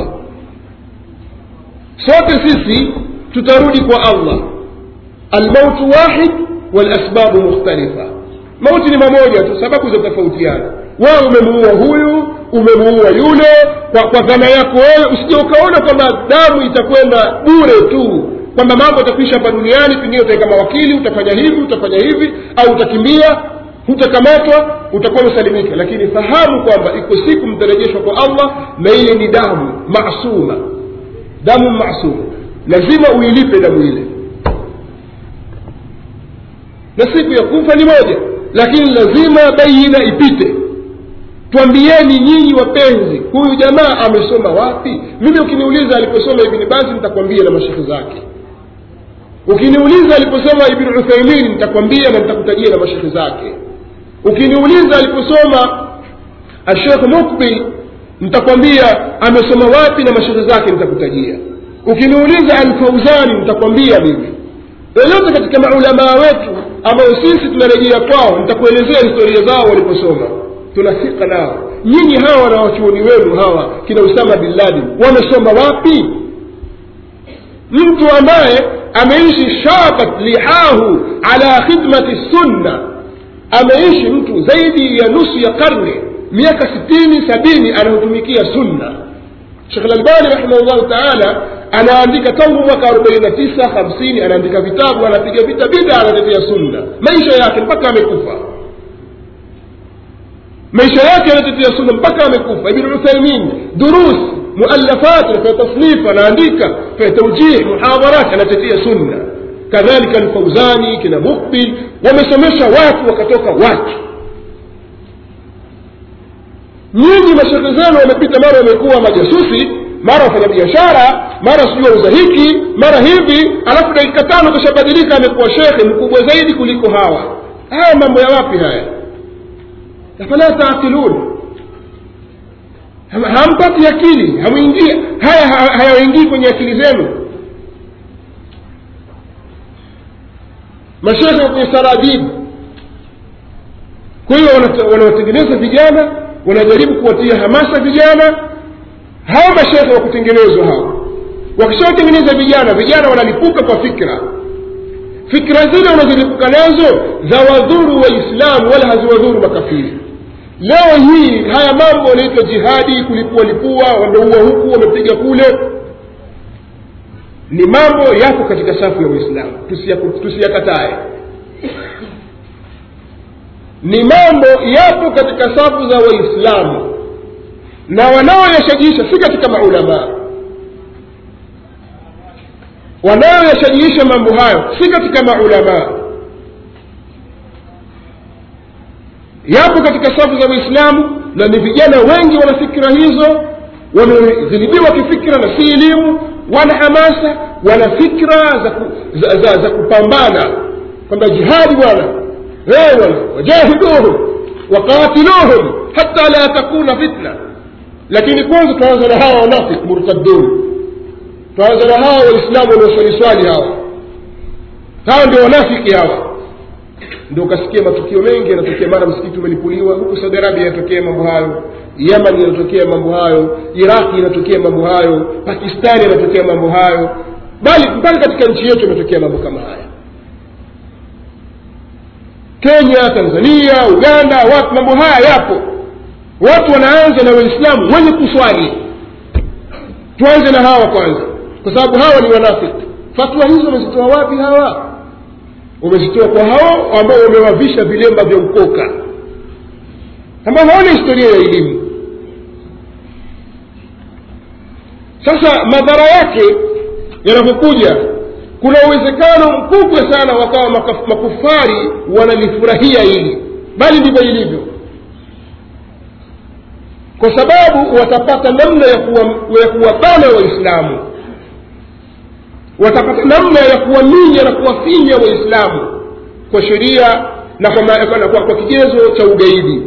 sote sisi tutarudi kwa allah almautu wahid walasbabu mukhtalifa mauti ni mamoja tu sababu zatofautiana wao umemuua huyu umemuua yule kwa, kwa dhana yako wewe usije ukaona kwamba damu itakwenda bure tu kwamba mambo yatakwisha hapa duniani pengine utaweka mawakili utafanya hivi utafanya hivi au utakimbia hutakamatwa utakuwa umesalimika lakini fahamu kwamba iko siku mtarejeshwa kwa allah na ile ni damu masuma damu masuma lazima uilipe damu ile na siku ya kufa ni moja lakini lazima baina ipite twambieni nyinyi wapenzi huyu jamaa amesoma wapi mimi ukiniuliza aliposoma ibni basi nitakwambia na mashekhe zake ukiniuliza aliposoma ibni uthaimin nitakwambia na nitakutajia na mashekhe zake ukiniuliza aliposoma ashekh mukbil nitakwambia amesoma wapi na mashekhe zake nitakutajia ukiniuliza alfauzani nitakwambia mimi yoyote katika maulamaa wetu ambao sisi tunarejea kwao nitakuelezea historia zao waliposoma tunafika nao nyinyi hawa wanawachuoni wenu hawa kina usama bin ladin wamesoma wapi mtu ambaye ameishi shabat lihahu ala khidmati sunna ameishi mtu zaidi ya nusu ya karne miaka sitini sabini anayotumikia sunna shekh lalbani rahimahullahu taala anaandika tangu mwaka arobaini na tisa hamsini anaandika vitabu anapiga vita bida anatetea sunna maisha yake mpaka amekufa maisha yake anatetea sunna mpaka amekufa ibn uthaimin durus muallafat anafanya tasnif anaandika fanya taujih muhadharat anatetea sunna kadhalika alfauzani kina mukbil wamesomesha watu wakatoka watu nyinyi mashekhe zenu wamepita mara wamekuwa majasusi mara wafanya biashara mara sijui wauza hiki mara hivi alafu dakika tano kashabadilika amekuwa shekhe mkubwa zaidi kuliko hawa haya mambo ya wapi haya afala taaqilun hampati akili hamwingia haya hayaingii kwenye akili zenu mashekhe kwenye saradibu kwa hiyo wanawatengeneza vijana wanajaribu kuwatia hamasa vijana hao mashekhe wa kutengenezwa hao wakishawatengeneza vijana vijana wanalipuka kwa fikra fikra zile wanazolipuka nazo za wadhuru waislamu wala haziwadhuru makafiri leo hii haya mambo yanaitwa jihadi kulipua lipua wameua huku wamepiga kule ni mambo yako katika safu ya uislamu tusiyakatae ni mambo yapo katika safu za waislamu na wanaoyashajiisha si katika maulamaa wanaoyashajiisha mambo hayo si katika maulamaa yapo katika safu za uislamu na ni vijana wengi wana fikira hizo wamezilibiwa kifikira na si elimu wana hamasa wana fikra za, ku, za, za, za kupambana kwamba jihadi bwana bwana wajahiduhum waqatiluhum hata la takuna fitna lakini kwanza tuanza na hawa wanafik murtadun tuanza na hawa waislamu wanaoswaliswali hawa hawa ndio wanafiki hawa ndio ukasikia matukio mengi yanatokea mara msikiti umelipuliwa huku saudi arabia yanatokea mambo hayo yaman yanatokea mambo hayo iraqi yanatokea mambo hayo pakistani yanatokea mambo hayo bali mpaka katika nchi yetu yametokea mambo kama haya kenya tanzania uganda wapi mambo haya yapo watu wanaanza na waislamu wenye kuswali tuanze na hawa kwanza kwa sababu hawa ni wanafiki fatwa hizo wamezitoa wapi hawa wamezitoa kwa hao ambao wamewavisha vilemba vya ukoka ambao hawana historia ya elimu sasa madhara yake yanapokuja kuna uwezekano mkubwa sana wakawa makufari wanalifurahia hili bali ndivyo ilivyo kwa sababu watapata namna ya kuwabana waislamu watapata namna ya kuwaminya na kuwafinya waislamu kwa sheria na kwa, kwa, kwa, kwa kigezo cha ugaidi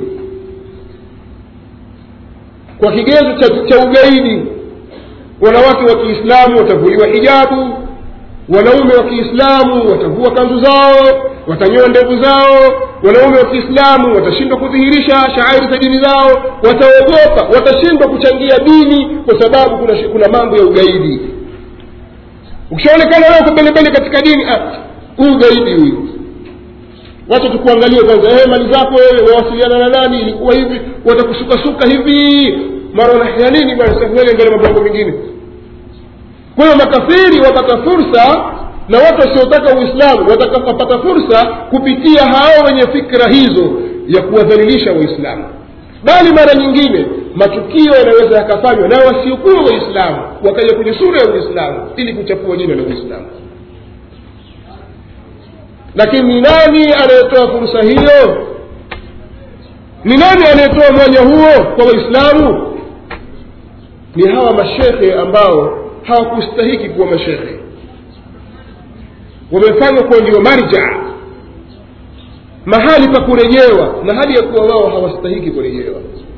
kwa kigezo cha, cha ugaidi wanawake wa kiislamu watavuliwa hijabu wanaume wa kiislamu watavua kanzu zao watanyoa ndevu zao wanaume wa kiislamu watashindwa kudhihirisha shaairi za dini zao wataogopa watashindwa kuchangia dini kwa sababu kuna, kuna mambo ya ugaidi ukishaonekana wewe uko mbelembele katika dini huu ugaidi huyu wacha tukuangalie kwanza eh, mali zako wewe wawasiliana na nani ilikuwa hivi watakusukasuka hivi mara wanahia nini bwana sasa mbele mbele mambo mengine kwa hiyo makafiri wapata fursa na watu wasiotaka uislamu watakapata fursa kupitia hao wenye fikra hizo ya kuwadhalilisha waislamu bali mara nyingine matukio yanaweza yakafanywa na wasiokuwa waislamu wakaja kwenye sura ya uislamu ili kuchafua jina la uislamu lakini ni nani anayetoa fursa hiyo ni nani anayetoa mwanya huo kwa waislamu ni hawa mashekhe ambao hawakustahiki kuwa mashekhe wamefanywa kuwa ndio marja mahali pa kurejewa na hali ya kuwa wao hawastahiki kurejewa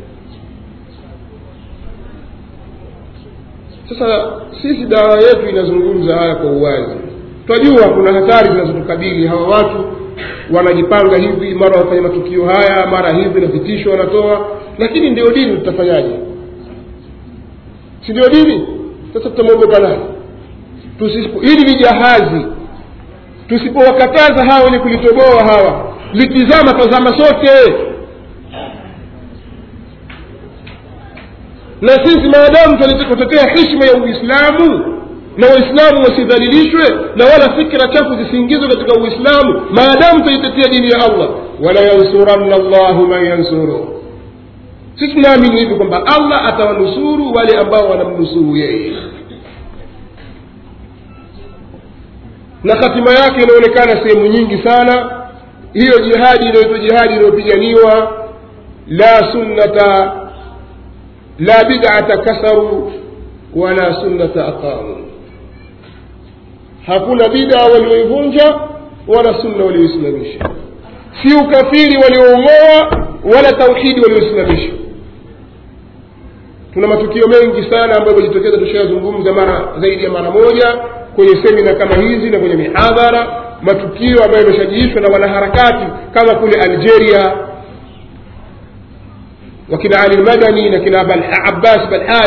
sasa sisi dawa yetu inazungumza haya kwa uwazi twajua kuna hatari zinazotukabili hawa watu wanajipanga hivi mara wafanya matukio haya mara hivi na vitisho wanatoa lakini ndio dini tutafanyaje si ndio dini sasa tutamwogopa nani Tusipo- hili ni jahazi tusipowakataza hawa wenye kulitoboa hawa litizama tazama sote na sisi maadamu tunataka kutetea heshima ya uislamu na waislamu wasidhalilishwe na wala fikra chafu zisiingizwe katika uislamu maadamu tunaitetea dini ya allah wala yansuranna llahu man yansuru sisi tunaamini hivi kwamba allah atawanusuru wale ambao wanamnusuru yeye na hatima yake inaonekana sehemu nyingi sana hiyo jihadi inayoitwa jihadi inayopiganiwa la sunnata la bidata kasaru wala sunnata aqamu hakuna bida walioivunja wala sunna walioisimamisha si ukafiri walioung'oa wala tauhidi walioisimamisha tuna matukio mengi sana ambayo yamejitokeza tushayazungumza mara zaidi ya mara moja kwenye semina kama hizi na kwenye mihadhara matukio ambayo yameshajiishwa na wanaharakati kama kule algeria wakina ali lmadani na kina Bal- abbas balhaj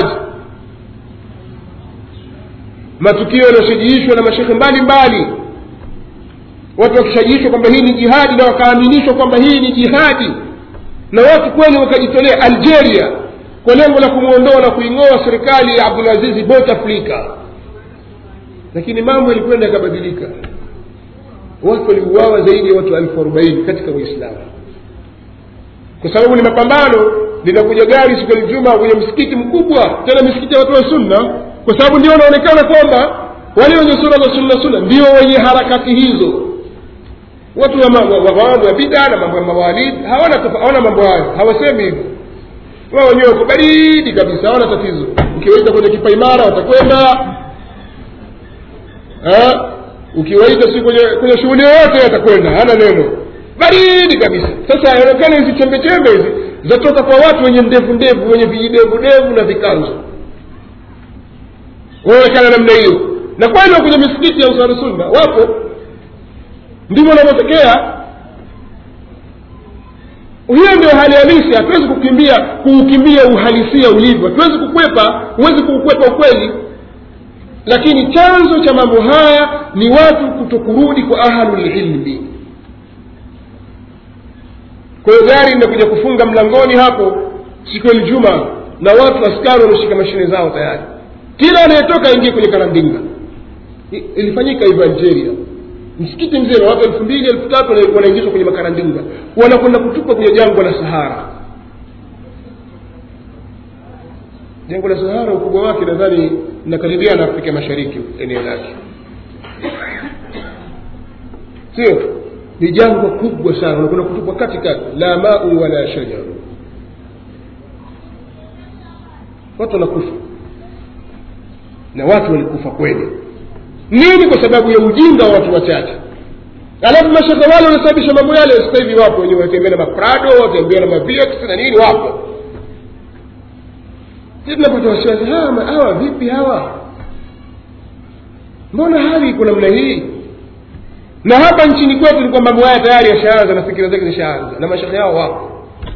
matukio yaliyoshajiishwa na mashekhe mbalimbali watu wakishajiishwa kwamba hii ni jihadi na wakaaminishwa kwamba hii ni jihadi na watu kweli wakajitolea algeria kwa lengo la kumwondoa na kuing'oa serikali ya abdulazizi bouteflika lakini mambo yalikwenda yakabadilika watu waliuawa zaidi ya watu elfu arobaini katika uislamu kwa sababu ni mapambano linakuja gari siku ya Ijumaa kwenye msikiti mkubwa tena misikiti ya watu wa sunna kwa sababu ndio wanaonekana kwamba wale wenye sura za sunna sunna ndio wenye harakati hizo watu wa mambo wa mambo ya bida na mambo ya mawalid hawana tofa- hawana mambo hayo hawasemi hivyo wao wenyewe wako baridi kabisa hawana tatizo ukiwaita kwenye kipaimara watakwenda Eh? ukiwaita si kwenye kwenye shughuli yoyote atakwenda hana neno baridi kabisa sasa inaonekana hizi chembe chembe hizi zatoka kwa watu wenye ndevu ndevu wenye vijidevu devu na vikanzo wanaonekana namna hiyo na kweli wa kwenye misikiti ya usaru sunna wapo ndivyo wanavyotokea hiyo ndio hali halisi hatuwezi kukimbia kuukimbia uhalisia ulivyo hatuwezi kukwepa huwezi kuukwepa ukweli lakini chanzo cha mambo haya ni watu kutokurudi kwa ahlulilmi kwa hiyo gari linakuja kufunga mlangoni hapo siku ya Ijumaa na watu askari wameshika mashine zao tayari kila anayetoka aingie kwenye karandinga I- ilifanyika hivyo algeria msikiti mzima watu elfu mbili elfu tatu wana- wanaingizwa kwenye makarandinga wanakwenda kutupwa kwenye jangwa la sahara jangwa la sahara ukubwa wake nadhani nakaribia na afrika mashariki eneo lake sio ni jangwa kubwa sana unakwenda kutupwa katikati la mau wala shajaru watu wanakufa na watu walikufa kweli nini kwa sababu ya ujinga wa watu wachache alafu mashaka wale wanasababisha mambo yale sasa hivi wapo wenyewe watembea na maprado watembea na mavx na nini wapo sisi tunapata wasiwasi hawa ma- hawa vipi hawa mbona hali iko namna hii na hapa nchini kwetu ni kwamba mambo haya tayari yashaanza na fikira zake zishaanza na mashaka yao wapo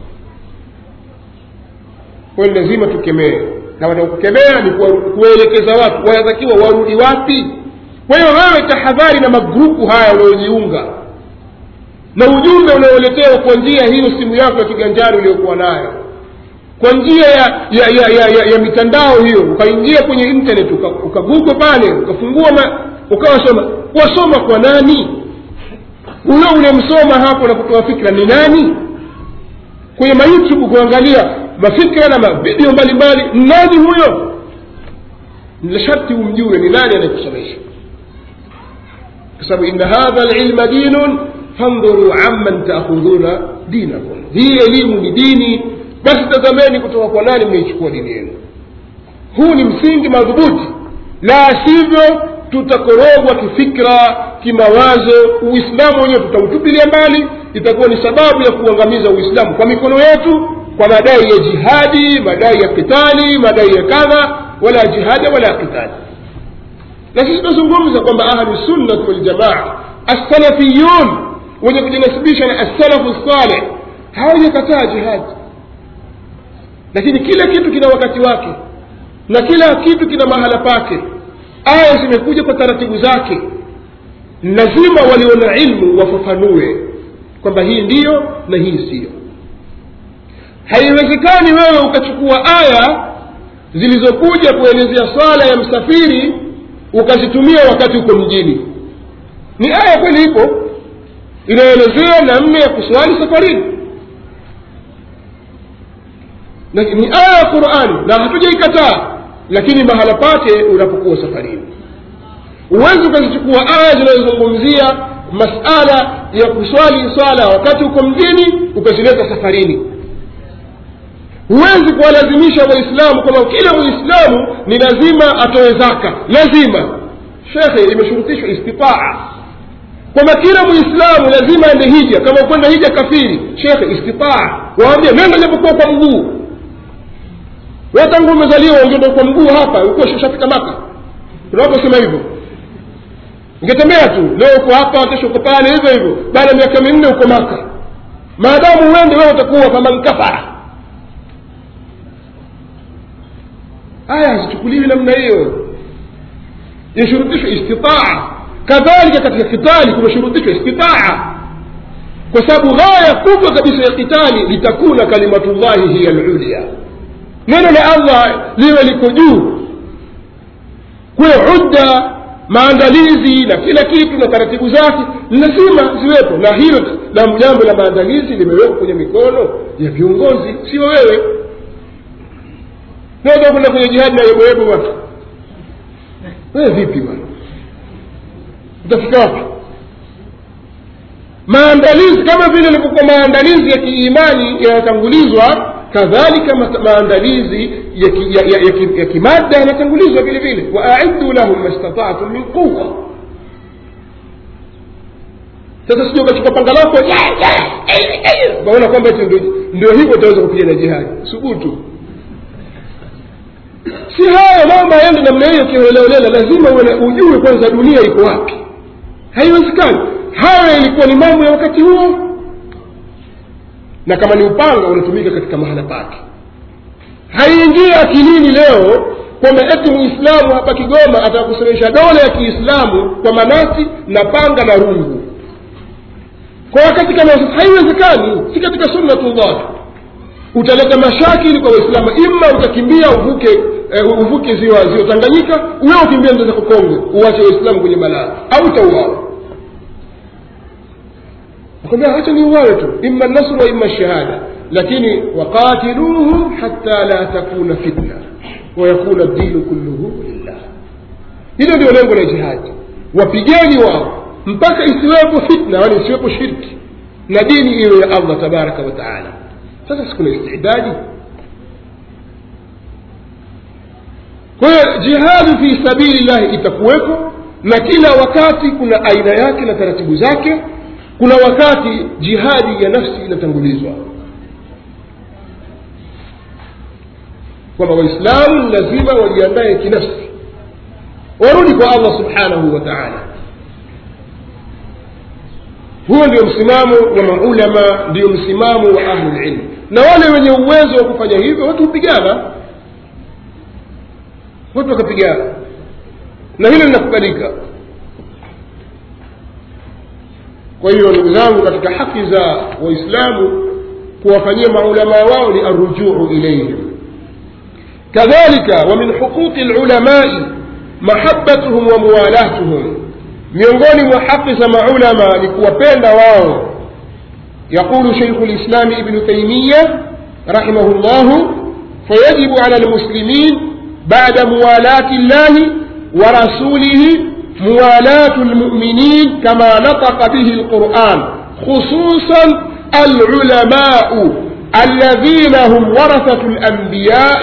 kwa hiyo lazima tukemee na wanaokukemea ni kuwa- kuwaelekeza watu wanatakiwa warudi wapi kwa hiyo wewe tahadhari na magrupu haya wanaojiunga na ujumbe unaoletewa kwa njia hiyo simu yako ya kiganjani uliokuwa nayo kwa njia ya ya, ya, ya, ya, ya mitandao hiyo ukaingia kwenye internet ukagugo pale ukafungua ma, ukawasoma wasoma kwa nani huyo unemsoma hapo na kutoa fikra ni nani kwenye mayoutube kuangalia mafikra na mavideo mbalimbali nani huyo ni sharti umjue ni nani anayekusomesha kwa sababu inna hadha lilma dinun fandhuru amman taakhudhuna dinakum hii elimu ni dini basi tazameni kutoka kwa nani mnaichukua dini yenu huu ni msingi madhubuti la sivyo tutakorogwa kifikra kimawazo uislamu wenyewe tutautupilia mbali itakuwa ni sababu ya kuangamiza uislamu kwa mikono yetu kwa madai ya jihadi madai ya kitali madai ya kadha wala jihada wala kitali na sisi tunazungumza kwamba ahlusunnat waljamaa assalafiyun wenye kujinasibisha na assalafu saleh hawajakataa jihadi lakini kila kitu kina wakati wake na kila kitu kina mahala pake aya zimekuja kwa taratibu zake lazima walio na ilmu wafafanue kwamba hii ndiyo na hii siyo haiwezekani wewe ukachukua aya zilizokuja kuelezea swala ya msafiri ukazitumia wakati uko mjini ni aya kweli ipo inaelezea namna ya kuswali safarini na ni aya ya qurani na hatujaikataa lakini mahala pake unapokuwa safarini huwezi ukazichukua aya zinazozungumzia masala ya kuswali swala wakati uko mjini ukazileta safarini huwezi kuwalazimisha waislamu kwamba kila muislamu ni lazima atoe zaka lazima shekhe imeshurutishwa istitaa kwamba kila muislamu lazima ende hija kama kwenda hija kafiri shekhe istitaa waambia nenda japokuwa kwa mguu we tangu umezaliwa ungeenda kwa mguu hapa ukuwa ushafika maka tunaposema hivyo ungetembea tu leo uko hapa kesho uko pale hivyo hivyo baada ya miaka minne uko maka maadamu uende wewe utakuwa faman kafara aya hazichukuliwi namna hiyo yashurutishwa istitaa kadhalika katika kitali kumeshurutishwa istitaa kwa sababu ghaya kubwa kabisa ya kitali litakuna kalimatullahi hiya lulia neno la allah liwe liko juu kuwe udda maandalizi na kila kitu na taratibu zake lazima ziwepo na hilo na jambo la maandalizi limewekwa kwenye mikono ya viongozi sio wewe naweza kwenda kwenye jihadi na yeboyebo bwana wewe vipi bwana utafika wapi maandalizi kama vile ilivyokuwa maandalizi ya kiimani yanatangulizwa kadhalika maandalizi ya, ki, ya, ya, ya, ki, ya kimadda yanatangulizwa vile vile waaiddu lahum mastataatum min quwa sasa sija ukachukua panga lako waona kwamba ndio hivyo utaweza kupigana jihadi subutu si hayo mambo yaende namna hiyo kiholelaholela lazima ujue kwanza dunia iko wapi haiwezekani hayo ilikuwa ni mambo ya wakati huo na kama ni upanga unatumika katika mahala pake haiingii akilini leo kwamba eti muislamu hapa kigoma atakusomesha dola ya kiislamu kwa manati na panga na rungu kwa wakati kama haiwezekani si katika sunnatullah utaleta mashakili kwa waislamu ima utakimbia uvuke uh, uvuke ziwa ziwa tanganyika uwe ukimbia nda zako kongo uwache waislamu kwenye balaa au utauawa akwambia hacha ni uwawe tu ima nasru wa ima shahada lakini waqatiluhum hatta la takuna fitna wayakuna dinu kulluhu lillah hilo ndio lengo la jihadi wapigeni wao mpaka isiwepo fitna wala isiwepo shirki na dini iwe ya allah tabaraka wa taala sasa sikuna istidadi kwa hiyo jihadu fi sabili llahi itakuwepo na kila wakati kuna aina yake na taratibu zake kuna wakati jihadi ya nafsi inatangulizwa kwamba waislamu lazima wajiandae kinafsi warudi kwa allah subhanahu wa taala huo ndio msimamo wa maulama ndio msimamo wa ahlulilmu na wale wenye uwezo wa kufanya hivyo watu hupigana watu wakapigana na hilo linakubalika kwa hiyo ndugu zangu katika haki za waislamu kuwafanyia maulamaa wao ni arrujuu ilaihim kadhalika wa min huquqi lulamai mahabatuhum wa muwalatuhum miongoni mwa haki za maulama ni kuwapenda wao يقول شيخ الإسلام ابن تيمية رحمه الله فيجب على المسلمين بعد موالاة الله ورسوله موالاة المؤمنين كما نطق به القرآن خصوصا العلماء الذين هم ورثة الأنبياء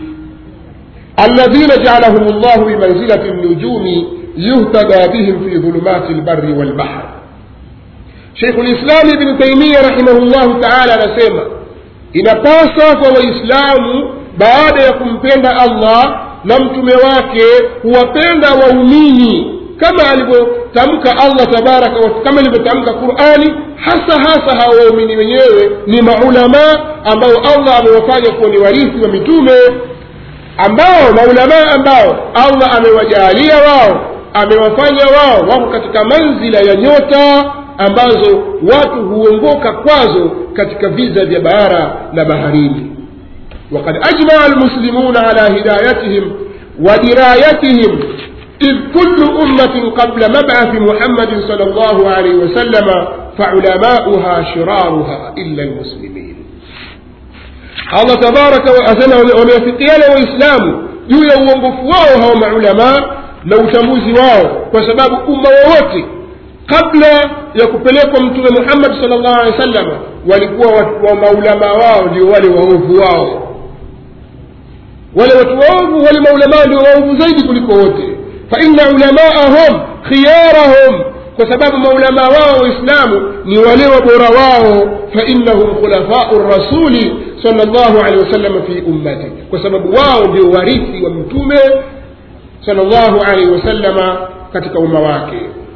الذين جعلهم الله بمنزلة النجوم يهتدى بهم في ظلمات البر والبحر شيخ الإسلام ابن تيمية رحمه الله تعالى anasema inapasa kwa waislamu baada ya kumpenda allah na mtume wake huwapenda waumini kama alivyotamka allah tabaraka wa kama ilivyotamka qurani hasa hasa hawa waumini wenyewe ni maulamaa ambao allah amewafanya kuwa ni warithi wa mitume ambao maulamaa ambao allah amewajaalia wao amewafanya wao wako katika manzila ya nyota ambazo watu huongoka kwazo katika viza vya bara na baharini وقد أجمع المسلمون على هدايتهم ودرايتهم إذ كل أمة قبل مبعث محمد صلى الله عليه وسلم فعلماؤها شرارها إلا المسلمين الله تبارك وتعالى wameafikiana waislamu juu ya uongofu wao hao maulamaa na utambuzi wao kwa sababu umma wowote kabla ya kupelekwa mtume muhammad sal llahu alehi wa sallam walikuwa wa maulamaa wao ndio wale waovu wao wale watu waovu wale maulamaa ndio waovu zaidi kuliko wote faina ulamaahum khiyarahum kwa sababu maulamaa wao waislamu ni wale wabora wao fainahum khulafau rasuli sal llahu alehi wasallam fi ummati kwa sababu wao ndio warithi wa mtume sal llahu alaihi wasallama katika umma wake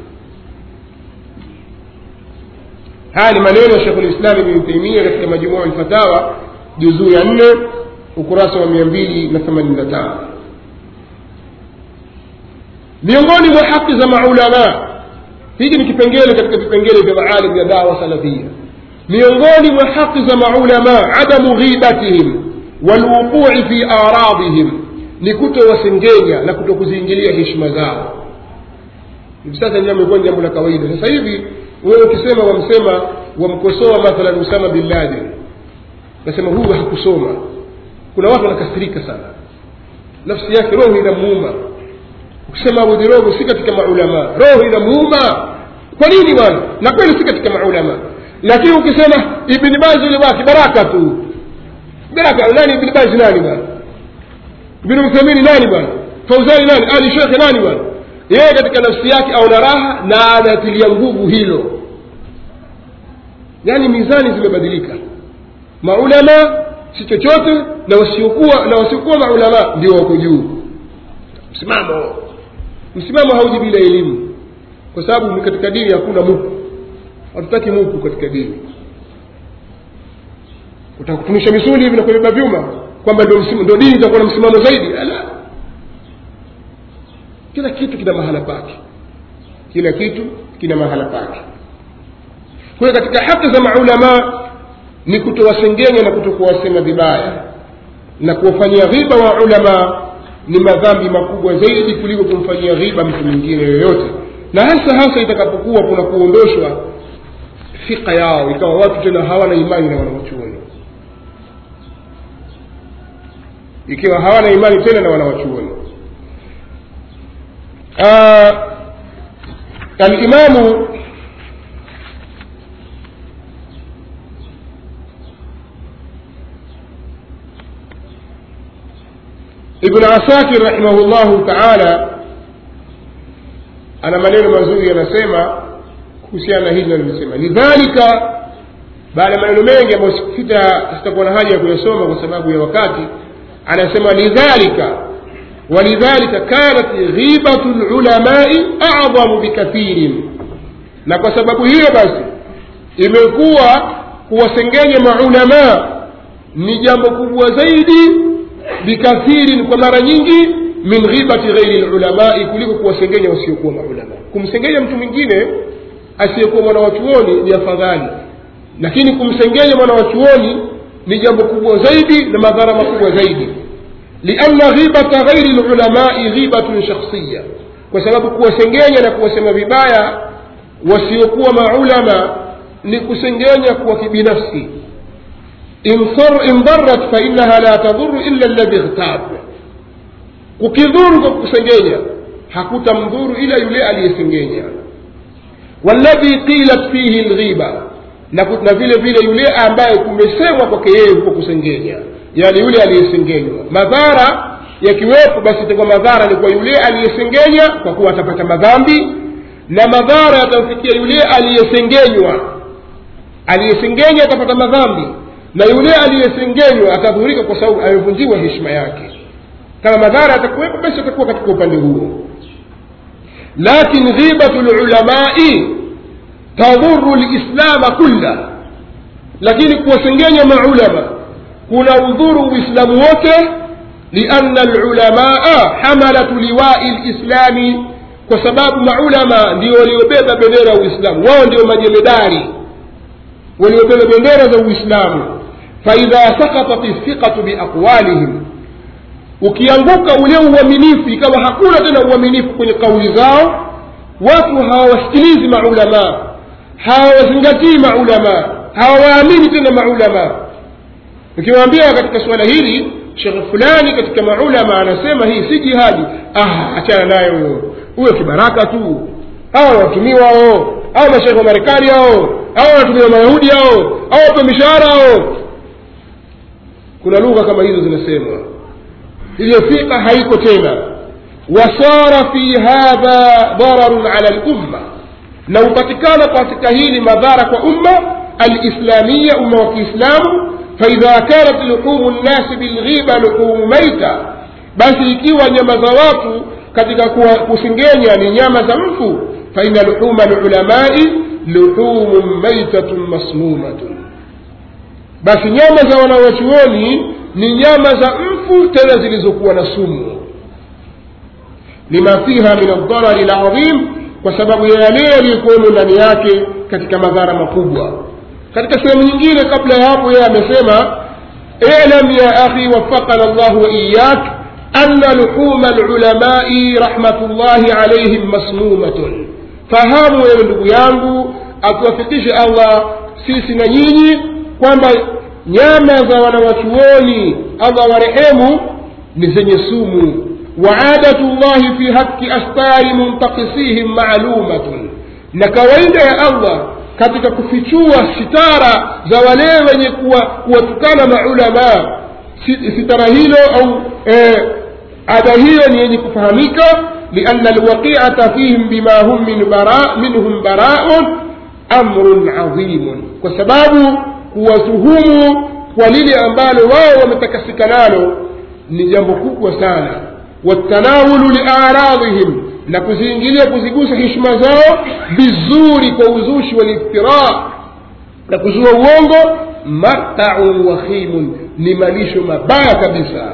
haya ni maneno ya shekhu lislam ibni taimia katika majumua lfatawa juzuu ya nne ukurasa wa mia mbili na themanini na tano miongoni mwa haki za maulamaa hiki ni kipengele katika vipengele vya maalim vya dawa salafia miongoni mwa haki za maulamaa adamu ghibatihim walwuqui fi aradihim ni kutowasengenya na kutokuziingilia heshima zao hivi sasa ndio amekuwa jambo la kawaida sasa hivi wewe ukisema wamsema wamkosoa mathalan usama bin laden nasema huyu hakusoma kuna watu wanakasirika sana nafsi yake roho inamuuma ukisema abu dhirogo si katika maulamaa roho inamuuma kwa nini bwana na kweli si katika maulamaa lakini ukisema ibni bazi yule wake baraka tu baraka nani ibni bazi nani bwana ibni uthamini nani bwana fauzani nani ali shekhe nani bwana yeye katika nafsi yake aona raha na anatilia nguvu hilo yaani mizani zimebadilika maulama si chochote na wasiokuwa na wasiokuwa maulama ndio wako juu msimamo msimamo hauji bila elimu kwa sababu katika dini hakuna muku hatutaki muku katika dini utakutunisha misuli hivi na kubeba vyuma kwamba ndio dini itakuwa na msimamo zaidi la kila kitu kina mahala pake kila kitu kina mahala pake kwa hiyo katika haki za maulamaa ni kutowasengenya na kutokuwasema vibaya na kuwafanyia ghiba wa ulama ni madhambi makubwa zaidi kuliko kumfanyia ghiba mtu mwingine yoyote na hasa hasa itakapokuwa kuna kuondoshwa fika yao ikawa watu tena hawana imani na wanawachuoni ikiwa hawana imani tena na wanawachuoni alimamu ibn asakir rahimahullahu taala ana maneno mazuri yanasema kuhusiana na hili nalosema lidhalika baada ya maneno mengi ambayo sitakuwa na haja ya kuyasoma kwa sababu ya wakati anasema lidhalika ولذلك كانت غيبة العلماء أعظم بكثير na kwa sababu hiyo basi imekuwa kuwasengenya maulamaa ni jambo kubwa zaidi bikathirin kwa mara nyingi min ghibati ghairi lulamai kuliko kuwasengenya wasiokuwa maulamaa kumsengenya mtu mwingine asiyekuwa mwana wa chuoni ni afadhali lakini kumsengenya mwana wa chuoni ni jambo kubwa zaidi na madhara makubwa zaidi lianna ghibata ghairi lulamai ghibatun shakhsiya kwa sababu kuwasengenya na kuwasema vibaya wasiokuwa maulama ni kusengenya kwa kibinafsi in dharat fainaha la tadhuru illa ladhi ightab kukidhuru kwa kusengenya hakutamdhuru ila yule aliyesengenya walladhi qilat fihi lghiba na, na vile vile yule ambaye kumesemwa kwake yeye huko kusengenya yani yule aliyesengenywa madhara yakiwepo basi itakuwa madhara ni kwa yule aliyesengenya kwa kuwa atapata madhambi na madhara yatamfikia yule aliyesengenywa aliyesengenya atapata madhambi na yule aliyesengenywa atadhurika kwa sababu amevunjiwa heshima yake kama madhara yatakuwepo basi atakuwa katika upande huo lakin ghibatu lulamai tadhuru lislama kulla lakini kuwasengenya maulama kuna udhuru uislamu wote lianna lulamaa hamalatu liwai lislami kwa sababu maulama ndio waliobeba bendera ya uislamu wao ndio majemadari waliobeba bendera za uislamu faidha sakatat thiqatu biaqwalihim ukianguka ule uaminifu ikawa hakuna tena uaminifu kwenye kauli zao watu hawawasikilizi maulamaa hawawazingatii maulamaa hawawaamini tena maulamaa ukiwaambia katika suala hili shekhe fulani katika maulama anasema hii si jihadi ah achana nayo huyo huyo kibaraka tu hawa watumiwa hao au mashekhe wa marekani hao au wanatumiwa mayahudi hao au wape mishahara hao kuna lugha kama hizo zinasemwa hiyo fiqa haiko tena wasara fi hadha dararun ala lumma na hupatikana katika hili madhara kwa umma alislamia umma wa kiislamu faidha kanat luhumu nnasi bilghiba luhumu maita basi ikiwa nyama za watu katika kusengenya ni nyama za mfu faina luhuma lulamai luhumu maitatun masmumatun basi nyama za wanawachuoni ni nyama za mfu tena zilizokuwa na sumu lima fiha min aldharari ladhim kwa sababu ya yale yaliyokuwemo ndani yake katika madhara makubwa katika sehemu nyingine kabla ya hapo yeye amesema ilam ya akhi wafaqana llahu waiyak ana luhuma lulamai rahmatullahi alaihim masmumatun fahamu wewe ndugu yangu atuwafikishe allah sisi na nyinyi kwamba nyama za wanawachuoni allah warehemu ni zenye sumu وعادة الله في هتك أستار منتقصيهم معلومة na kawaida ya allah katika kufichua sitara za wale wenye kuwatukana maulamaa sitara hilo au eh, ada hiyo ni yenye kufahamika lianna alwaqiata fihim bima hum min bara, minhum baraun amrun adhimun kwa sababu kuwatuhumu kwa lile ambalo wao wametakasika nalo ni jambo kubwa sana watanawulu liaradhihim na kuziingilia kuzigusa heshima zao vizuri kwa uzushi waliftira na kuzua uongo mataun wakhimun ni malisho mabaya kabisa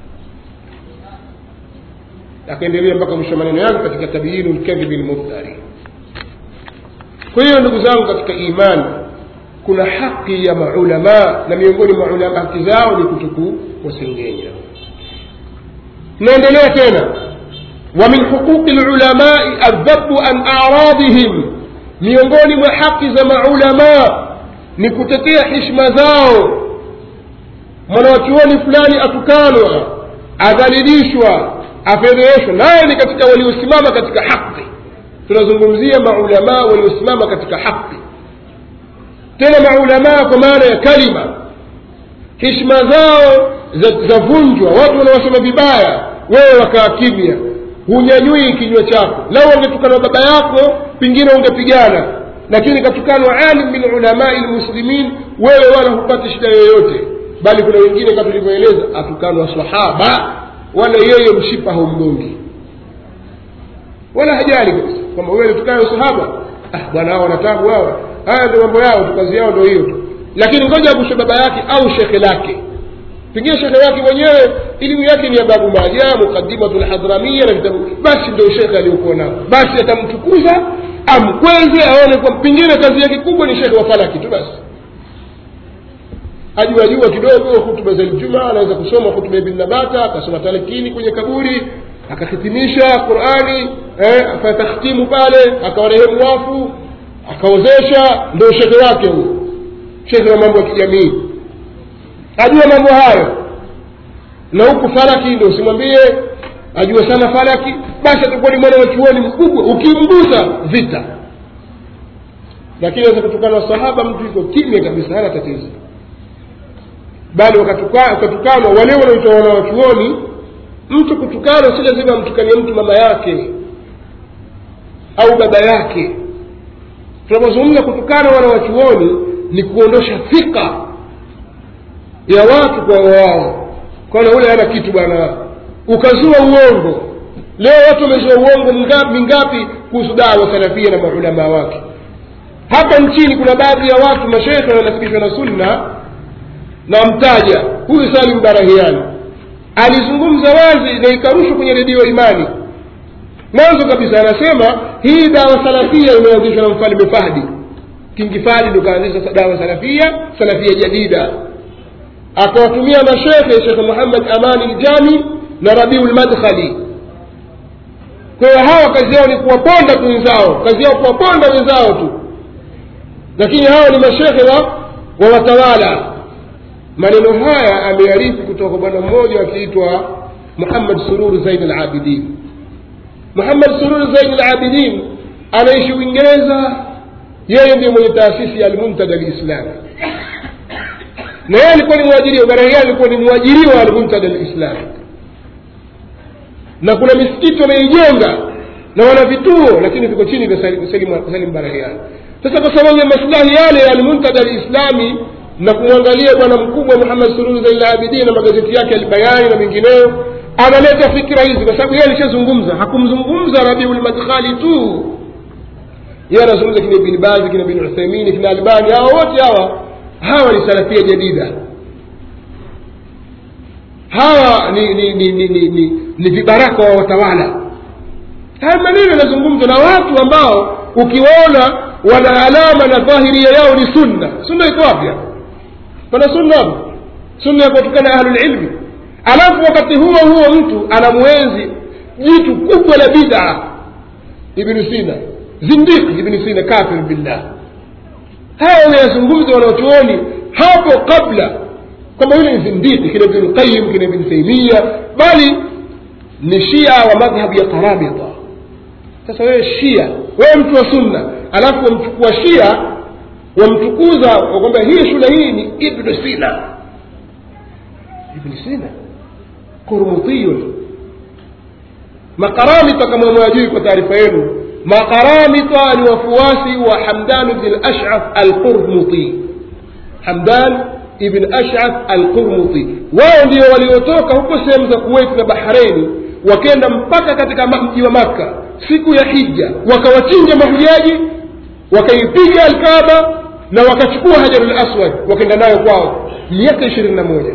akaendelea mpaka mwisho maneno yake katika tabyinu lkadhibi lmuftari kwa hiyo ndugu zangu katika imani kuna haki ya maulamaa na miongoni mwa ulama haki zao ni kutuku wasengenya naendelea tena ومن حقوق العلماء الذب عن أعراضهم miongoni mwa haki za maulamaa ni kutetea hishma zao mwanawachuoni fulani atukanwa adhalilishwa afedheheshwa naye ni katika waliosimama katika haki tunazungumzia maulamaa waliosimama katika haki tena maulamaa kwa maana ya kalima hishma zao zavunjwa za watu wanawasema vibaya wewe wakaa kimya hunyanyui kinywa chako lau wangetukanwa baba yako pengine ungepigana lakini katukanwa alim min ulamai lmuslimin wewe wala hupati shida yoyote bali kuna wengine kama tulivyoeleza atukanwa sahaba wala yeye mshipa haumgongi wala hajali kabisa kwamba wewe tukayo sahaba ah bwana hao wanatabu hawa haya ndio mambo yao tu kazi yao ndio hiyo tu lakini ngoja agushe baba yake au shekhe lake pengine shekhe yake mwenyewe elimu yake ni ya babu maja muqadimatu lhadramia na vitabu basi ndio shekhe aliyokuwa nao basi atamtukuza amkweze aone kwa pengine kazi yake kubwa ni shekhe wa falaki tu basi ajua jua kidogo hutuba za Ijumaa, anaweza kusoma hutuba ibn Nabata, akasoma talakini kwenye kaburi, akahitimisha Qurani eh, akatakhtimu pale, akawarehemu wafu, akaozesha, ndio shekhe wake huyo, shekhe wa mambo ya kijamii, ajua mambo hayo. Na huku falaki ndio usimwambie ajua sana falaki, basi atakuwa ni mwana wa chuoni mkubwa, ukimgusa vita. Lakini aweza kutokana na sahaba, mtu yuko kimya kabisa, hana tatizo bali wakatukanwa wale wanaoitwa wanawachuoni mtu kutukana si lazima amtukanie mtu mama yake au baba yake tunapozungumza kutukana wanawachuoni ni kuondosha thika ya watu kwa wao kwana ule hana kitu bwana ukazua uongo leo watu wamezua uongo mingapi kuhusu dawa salafia na maulamaa wake hapa nchini kuna baadhi ya watu mashekhe wanasibishwa na sunna na mtaja huyu salim barahiani alizungumza wazi na ikarushwa kwenye redio imani mwanzo kabisa anasema hii dawa salafia imeanzishwa na mfalme fahdi kingi fahdi ndo kaanzisha dawa salafia salafia jadida akawatumia mashekhe shekhe muhammad amani ljami na rabiu lmadkhali kwa hiyo hawa kazi yao ni kuwaponda tu wenzao kazi yao kuwaponda wenzao tu lakini hawa ni mashekhe wa, wa watawala maneno haya amearifu kutoka kwa bwana mmoja akiitwa muhammad surur zain alabidin muhammad surur zain alabidin anaishi uingereza yeye ndiye mwenye taasisi ya almuntada lislami na yeye alikuwa ni mwajiriwa barahia alikuwa ni mwajiriwa wa almuntada lislami na kuna misikiti wameijenga na wana vituo lakini viko chini vya salim barahiani sasa kwa sababu ya maslahi yale ya almuntada lislami na kumwangalia bwana mkubwa muhammad sururu zain labidin na magazeti yake albayani na mengineyo analeta fikira hizi kwa sababu yeye alishazungumza hakumzungumza rabiul madkhali tu yeye anazungumza kina ibn bazi kina ibn uthaimini kina albani hawa wote hawa hawa ni salafia jadida hawa ni ni ni ni, ni, ni, ni vibaraka wa watawala haya maneno yanazungumzwa na watu ambao ukiwaona wana alama na dhahiria yao ni sunna sunna iko wapi pana sunna sunna ya kuwatukana ahlulilmi alafu wakati huo huo mtu anamwenzi jitu kubwa la bida ibnu sina zindiki ibnu sina kafir billah haya wameyazungumza wanaochuoni hapo kabla kwamba yule ni zindiki kina ibnu qayim kina ibnu taimia bali ni shia wa madhhabu ya karabita sasa wewe shia wewe mtu wa sunna alafu wamchukua shia wamtukuza kwamba hii shule hii ni ibnu sina ibnu sina kurmutiyun makaramita kama mwajui kwa taarifa yenu makaramita ni wafuasi wa hamdan bn lashaf alqurmuti hamdan ibn ashaf alqurmuti wao ndio waliotoka huko sehemu za kuwait na bahreini wakenda mpaka katika mji wa makka siku ya hija wakawachinja mahujaji wakaipiga alkaba na wakachukua hajarul aswad wakaenda nayo kwao miaka ishirini na moja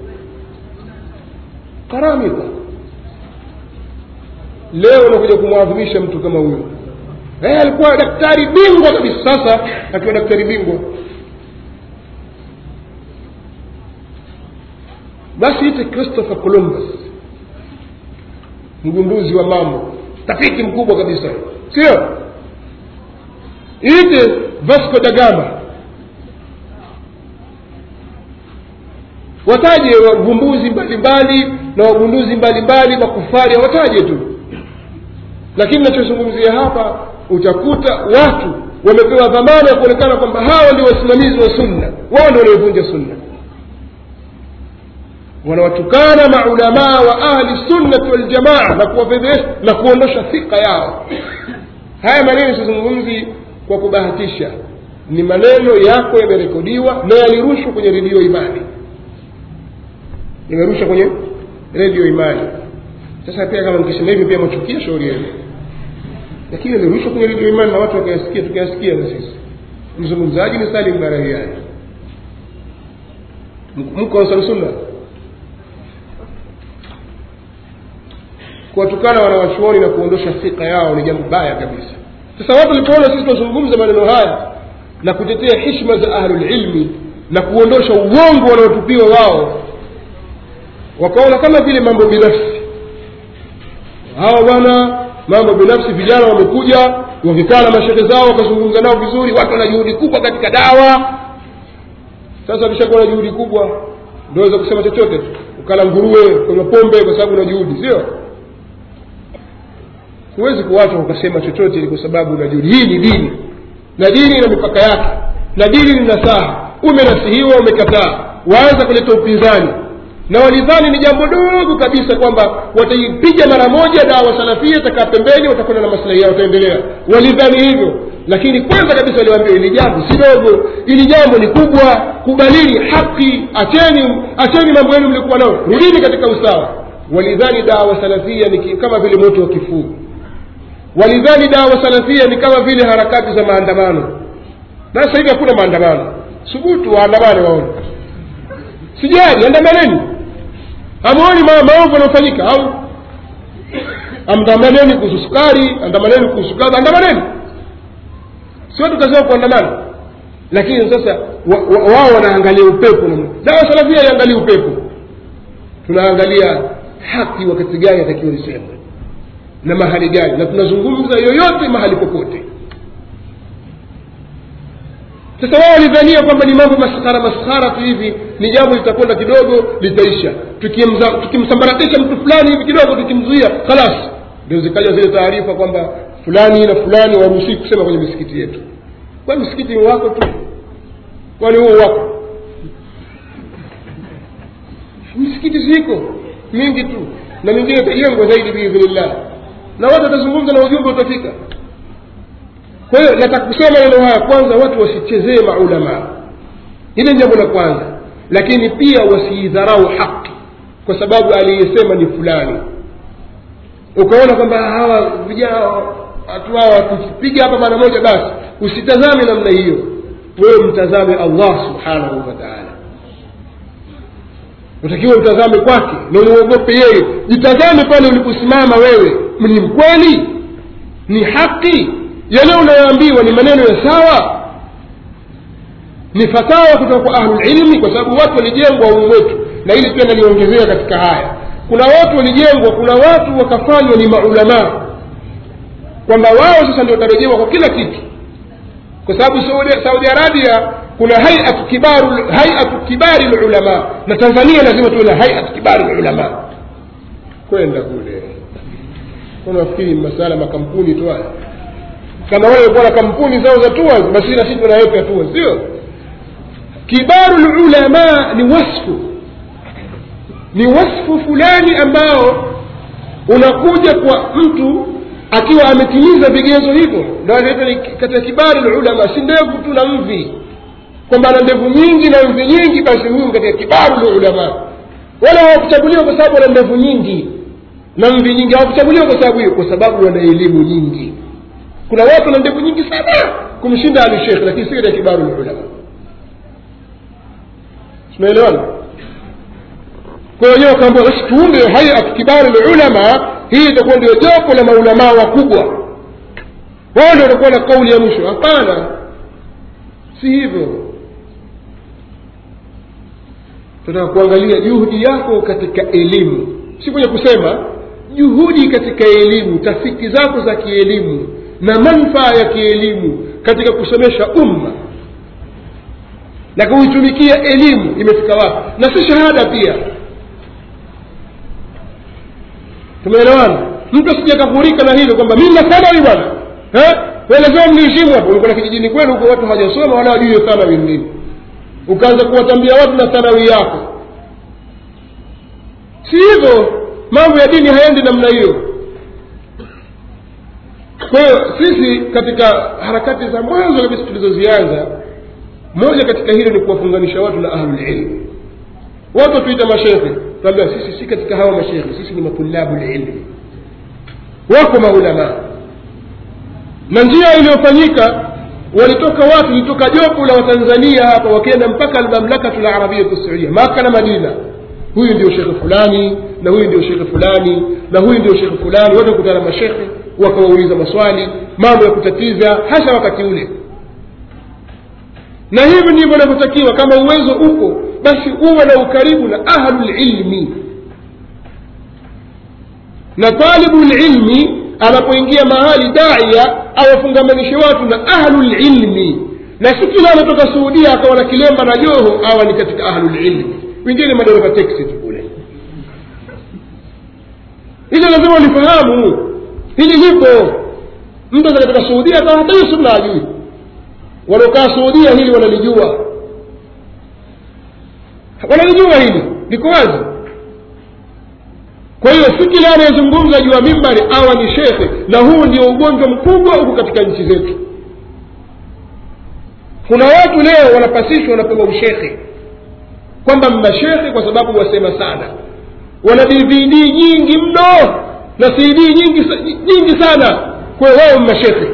karamita leo unakuja kumwadhimisha mtu kama huyo eh, alikuwa daktari bingwa kabisa sasa akiwa daktari bingwa basi ite christopher columbus mgunduzi wa mambo tafiti mkubwa kabisa sio ite vasco da gama wataje wavumbuzi mbalimbali na wagunduzi mbalimbali makufari wataje tu lakini nachozungumzia hapa utakuta watu wamepewa dhamana ya kuonekana kwamba hawa ndio wasimamizi wa sunna wao ndio wanaovunja sunna wanawatukana maulamaa wa ahli sunnati waljamaa na kuwafedhesha na kuondosha thika yao haya maneno sizungumzi kwa kubahatisha ni maneno yako yamerekodiwa na yalirushwa kwenye redio imani yamerushwa kwenye redio imani sasa pia kama mkisema hivyo pia machukia shauri yenu lakini yalirushwa kwenye redio imani na watu wakayasikia tukayasikia na sisi mzungumzaji ni salim barahiani mko ansar sunna kuwatukana wanawachuoni na kuondosha thika yao ni jambo baya kabisa sasa watu walipoona sisi tunazungumza maneno haya na kutetea hishma za ahlulilmi na kuondosha uongo wanaotupiwa wao wakaona kama vile mambo binafsi hawa bwana mambo binafsi vijana wamekuja wakikaa na mashehe zao wakazungumza nao vizuri watu wana juhudi kubwa katika dawa sasa wakishakuwa na juhudi kubwa ndio waweza kusema chochote tu ukala nguruwe kwenye pombe kwa sababu una juhudi sio huwezi kuwacha ukasema chochote ni kwa sababu una juhudi hii ni dini na dini ina mipaka yake na dini ni nasaha umenasihiwa umekataa waanza kuleta upinzani na walidhani ni jambo dogo kabisa kwamba wataipiga mara moja dawa salafia itakaa pembeni watakwenda na maslahi yao wataendelea walidhani hivyo lakini kwanza kabisa waliwaambia ili jambo si dogo ili jambo ni kubwa kubalini haki acheni acheni mambo yenu mlikuwa nao rudini katika usawa walidhani dawa salafia ni ki- kama vile moto wa kifuu walidhani dawa salafia ni kama vile harakati za maandamano na sasa hivi hakuna maandamano subutu waandamane waone sijali andamaneni hamuoni ma- maovu yanayofanyika au andamaneni kuhusu sukari andamaneni kuhusu kadha andamaneni si watu kazi wao kuandamana lakini sasa wa- wa- wao wanaangalia upepo na dawa salafia iangalia upepo tunaangalia haki wakati gani atakiwa lisemwe na mahali gani na tunazungumza yoyote mahali popote sasa wao walidhania kwamba ni mambo maskhara maskhara tu hivi ni jambo litakwenda kidogo litaisha Tukimza- tukimsambaratisha mtu fulani hivi kidogo tukimzuia khalas ndio zikaja zile taarifa kwamba fulani na fulani waruhusii kusema kwenye misikiti yetu kwa msikiti ni wako tu kwani huo wako misikiti ziko mingi tu na mingine itajengwa zaidi biidhnillah na watu watazungumza na ujumbe utafika kwa hiyo nataka kusema neno haya kwanza watu wasichezee maulamaa hili ni jambo la kwanza lakini pia wasiidharau haki kwa sababu aliyesema ni fulani ukaona kwamba hawa vijana watu hawa wakipiga hapa mara moja basi usitazame namna hiyo wewe mtazame allah subhanahu wa taala utakiwa utazame kwake na umuogope yeye jitazame pale uliposimama wewe ni mkweli ni haki yale unayoambiwa ni maneno ya sawa ni fatawa kutoka kwa ahlulilmi kwa sababu watu walijengwa humu wetu na hili pia naliongezea katika haya kuna watu walijengwa kuna watu wakafanywa ni maulamaa kwamba wao sasa ndio watarejewa kwa kila kitu kwa sababu saudi, saudi arabia kuna hayatu kibaru hayatu kibari lulama na tanzania lazima tuwe na hayatu kibari lulama kwenda kule unafikiri masala makampuni tu haya kama wale walikuwa na kampuni zao za tours basi na sisi tunaweka tours sio kibaru lulama ni wasfu ni wasfu fulani ambao unakuja kwa mtu akiwa ametimiza vigezo hivyo ndio anaitwa ni katika kibari lulama si ndevu tu na mvi kwamba ana ndevu nyingi na mvi nyingi basi huyu katika kibaru lulama wala hawakuchaguliwa kwa sababu wana ndevu nyingi na mvi nyingi hawakuchaguliwa kwa sababu hiyo kwa sababu wana elimu nyingi kuna watu wana ndevu nyingi sana kumshinda ali shekh lakini si katika kibaru lulama tunaelewana kwa hiyo wenyewe wakaambia basi tuunde hayat kibari lulama hii itakuwa ndio jopo la maulamaa wakubwa wao ndio watakuwa na kauli ya mwisho hapana si hivyo tunataka kuangalia juhudi yako katika elimu si kwenye kusema juhudi katika elimu tafiti zako za kielimu na manfaa ya kielimu katika kusomesha umma na kuitumikia elimu imefika wapi na si shahada pia tumeelewana mtu asije kafurika na hilo kwamba mimi na thanawi bwana Eh? wewe lazima mniheshimu hapo ulikuwa na kijijini kwenu huko watu hawajasoma wala wajui hiyo thanawi ni nini ukaanza kuwatambia watu na thanawi yako si hivyo mambo ya dini haendi namna hiyo kwa hiyo sisi katika harakati za mwanzo kabisa tulizozianza moja katika hilo ni kuwafunganisha watu na ahlulilmu watu watuita mashekhe tuambia sisi si katika hawa mashekhe sisi ni matulabu lilmi wako maulamaa na njia iliyofanyika walitoka watu litoka jopo la watanzania hapa wakienda mpaka almamlakatu larabiyatu saudia maka na madina huyu ndio shekhe fulani na huyu ndio shekhe fulani na huyu ndio shekhe fulani wote kutana mashekhe wakawauliza maswali mambo ya kutatiza hasa wakati ule na hivi ndivyo inavyotakiwa kama uwezo uko basi uwe na ukaribu na ahlulilmi na talibu lilmi anapoingia mahali daia awafungamanishe watu na ahlulilmi na si kila anatoka suudia akawa na kilemba na joho awa ni katika ahlulilmi wengine madereva teksi tu kule hilo lazima ulifahamu hili lipo mtu aza katika suudia akawa hata hiyo sunna ajui wanaokaa suudia hili wanalijua wanalijua hili liko wazi kwa hiyo si kila anayezungumza juu ya mimbari awa ni shekhe na huu ndio ugonjwa mkubwa huku katika nchi zetu kuna watu leo wanapasishwa wanapewa ushekhe kwamba mnashekhe kwa sababu wasema sana wana dvd nyingi mno na cd nyingi, nyingi sana kwa hiyo wao mnashekhe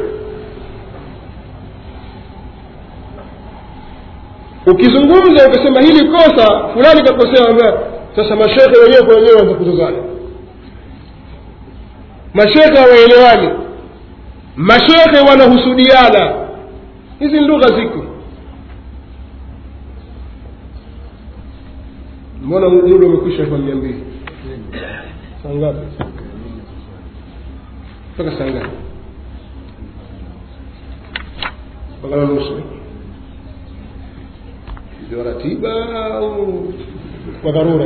ukizungumza ukasema hili kosa fulani kakosea sasa mashekhe wenyewe kwa wenyewe wanza kuzozana mashekhe hawaelewani mashekhe wanahusudiana hizi lugha ziko mbona muda umekwisha kwa mia mbili saa ngapi mpaka saa ngapi mpaka na nusu ndio ratiba au kwa dharura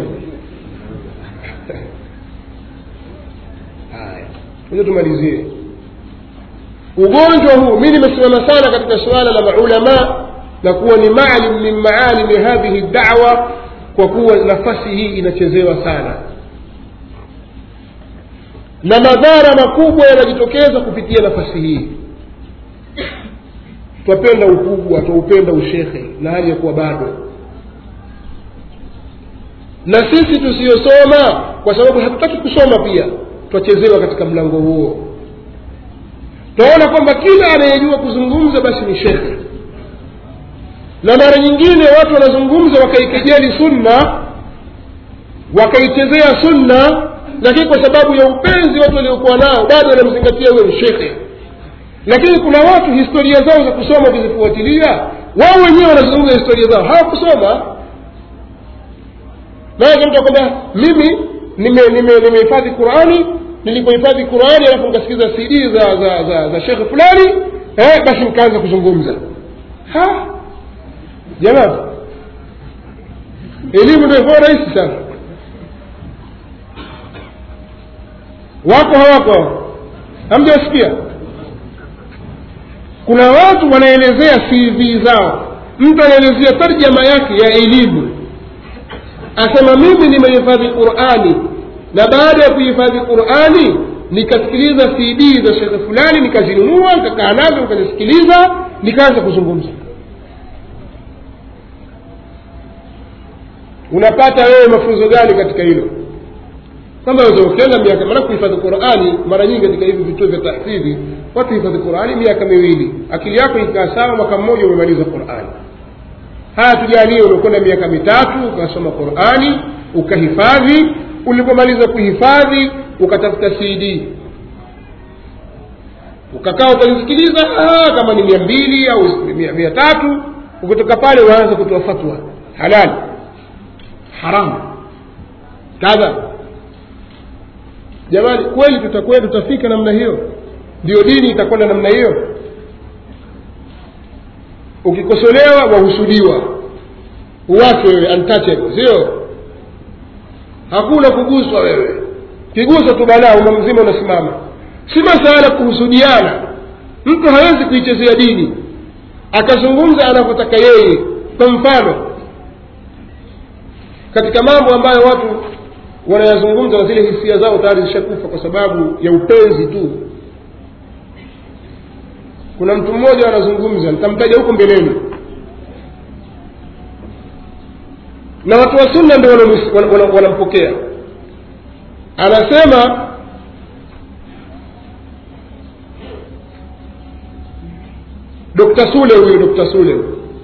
haya hiyo tumalizie ugonjwa huu mi nimesimama sana katika suala la maulama na kuwa ni maalim min maalimi hadhihi dawa kwa kuwa nafasi hii inachezewa sana na madhara makubwa yanajitokeza kupitia nafasi hii twapenda ukubwa twaupenda ushekhe na hali ya kuwa bado na sisi tusiyosoma kwa sababu hatutaki kusoma pia twachezewa katika mlango huo twaona kwamba kila anayejua kuzungumza basi ni shekhe na mara nyingine watu wanazungumza wakaikejeli sunna wakaichezea sunna lakini kwa sababu ya upenzi watu waliokuwa nao bado wanamzingatia huyo shekhe lakini kuna watu historia zao za kusoma ukizifuatilia wao wenyewe wanazungumza historia zao hawakusoma maanake mtu akwambia mimi nimehifadhi nime, nime, nime qurani nilipohifadhi qurani alafu nikasikiza cd za za za, za shekhe fulani eh, basi nikaanza kuzungumza ha jamani elimu ndio ikuwa rahisi sana wako hawako hamjawasikia kuna watu wanaelezea cv zao mtu anaelezea tarjama yake ya elimu asema mimi nimehifadhi qurani na baada ya kuhifadhi qurani nikasikiliza cd za shekhe fulani nikazinunua nikakaa nazo nikazisikiliza nikaanza kuzungumza unapata wewe mafunzo gani katika hilo kwamba weza ukienda miaka maana kuhifadhi qurani mara nyingi katika hivi vituo vya tahfidhi watu hifadhi qurani miaka miwili akili yako ikaa sawa mwaka mmoja umemaliza qurani haya tujalie umekwenda miaka mitatu ukasoma qurani ukahifadhi ulipomaliza kuhifadhi ukatafuta cd ukakaa ukalisikiliza kama ni mia mbili au mia, mia tatu ukitoka pale unaanza kutoa fatwa halali haramu kadha jamani kweli tutakuwa tutafika namna hiyo ndio dini itakwenda namna hiyo ukikosolewa wahusudiwa uwachwe wewe untouchable sio hakuna kuguswa wewe kiguswa tu balaa uma mzima unasimama si masala kuhusudiana mtu hawezi kuichezea dini akazungumza anavyotaka yeye kwa mfano katika mambo ambayo watu wanayazungumza na zile hisia zao tayari zishakufa kwa sababu ya upenzi tu kuna mtu mmoja anazungumza nitamtaja huko mbeleni na watu wa sunna ndio wanampokea anasema dokta sule huyo dokta sule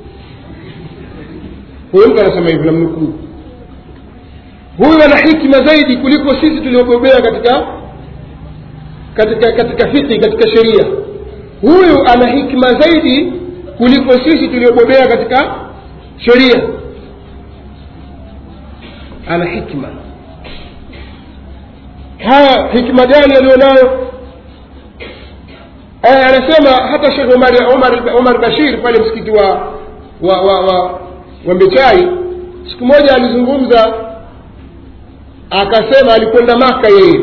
huyo mtu anasema hivi namnukuu huyu ana hikima zaidi kuliko sisi tuliobobea katika katika katika fiki katika sheria huyu ana hikma zaidi kuliko sisi tuliobobea katika sheria ana hikma haya hikma gani aliyonayo eh, anasema hata shekh umar, umar, umar bashir pale msikiti wa wa wa, wa, wa mbechai siku moja alizungumza akasema alikwenda maka yeye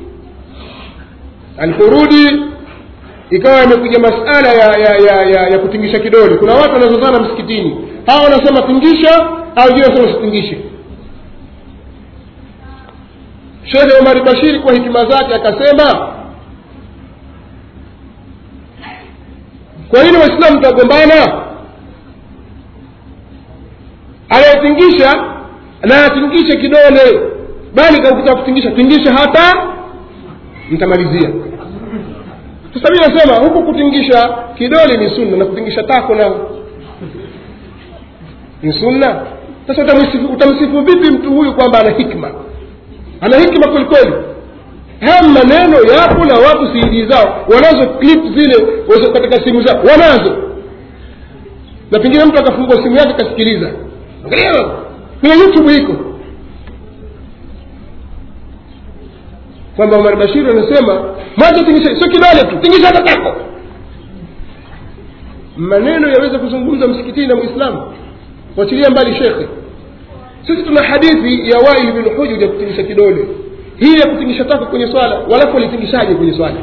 aliporudi ikawa imekuja masala ya ya, ya, ya ya kutingisha kidole kuna watu wanazozana msikitini hawa wanasema tingisha au wengine wanasema usitingishe shekhe umari bashiri kwa hikima zake akasema kwa nini waislamu tutagombana anayetingisha na atingishe kidole bali kakutaka kutingisha tingisha hata mtamalizia sasa mi nasema huku kutingisha kidole ni sunna na kutingisha tako na ni sunna sasa utamsifu, utamsifu vipi mtu huyu kwamba ana hikma ana hikma kwelikweli haya maneno yapo na watu cd zao wanazo clip zile wazo katika simu zao wanazo na pengine mtu akafungua simu yake akasikiliza angalia kwenye youtube iko kwamba umar bashiri anasema mwanzo tingisha sio kidole tu tingisha hata tako maneno yaweza kuzungumza msikitini na mwislamu wachilia mbali shekhe sisi tuna hadithi ya waili bin hujud ya kutingisha kidole hii ya kutingisha tako kwenye swala walafu walitingishaje kwenye swala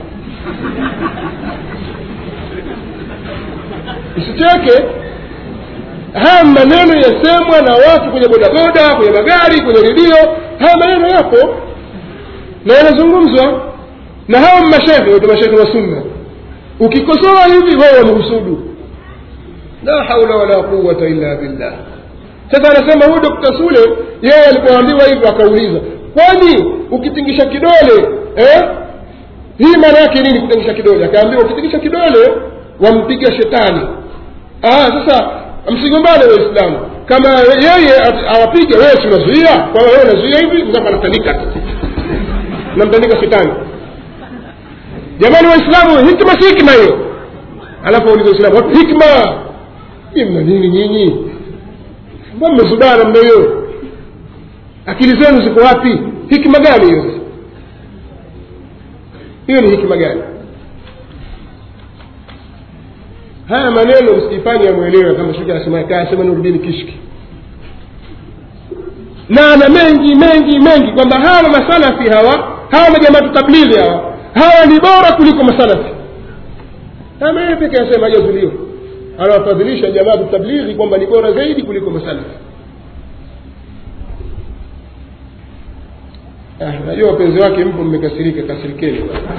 isicheke haya maneno yasemwa na watu kwenye bodaboda kwenye magari kwenye redio haya maneno yapo na yanazungumzwa na hawa mashehe wote mashehe wa sunna ukikosoa hivi wao wamehusudu la haula wala quwata illa billah sasa anasema huyu dokta sule yeye alipoambiwa hivyo akauliza kwani ukitingisha kidole eh? hii maana yake nini kutingisha kidole akaambiwa ukitingisha kidole wampiga shetani ah, sasa msigombane waislamu kama yeye awapiga wewe si unazuia kwamba wewe unazuia hivi mzapa anatandika tu namtandika shetani jamani waislamu hikma si hikma hiyo alafu auliza waislamu wapi hikma hii mna nini nyinyi mbona mmezubaa namna hiyo akili zenu ziko wapi hikma gani hiyo hiyo ni hikma gani haya maneno msijifanye yamwelewe kama shuki anasema kasema nurudini kishki na na mengi mengi mengi kwamba hawa masalafi hawa hawa majamaatu tablighi hawa hawa ni bora kuliko masalafi kama yeye peke anasema hajazulio anawafadhilisha jamaatu tablighi kwamba ni bora zaidi kuliko masalafi ah, najua wapenzi wake mpo mmekasirika kasirikeni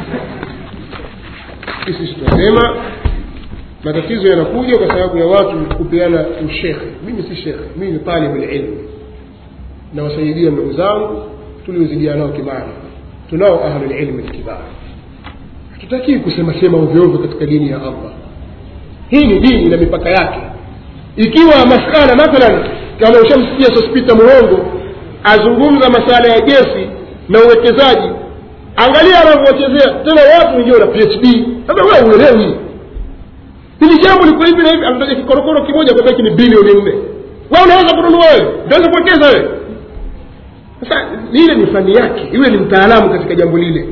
sisi tutasema matatizo yanakuja kwa sababu ya watu kupeana ushekhe mimi si shekhe mimi ni talibulilmu nawasaidia ndugu zangu tuliozidia nao kimani tunao ahlulilmi lkibar hatutakii kusema sema ovyoovyo katika dini ya allah hii ni dini na mipaka yake ikiwa masala mathalan kama ushamsikia sospita murongo azungumza masala ya gesi na uwekezaji angalia anavyochezea tena watu wengine wana phd sasa wewe uelewi hili jambo liko hivi na hivi anataja kikorokoro kimoja kwamba hiki ni bilioni nne wewe unaweza kununua wewe unaweza kuwekeza wewe sasa lile ni fani yake iwe ni mtaalamu katika jambo lile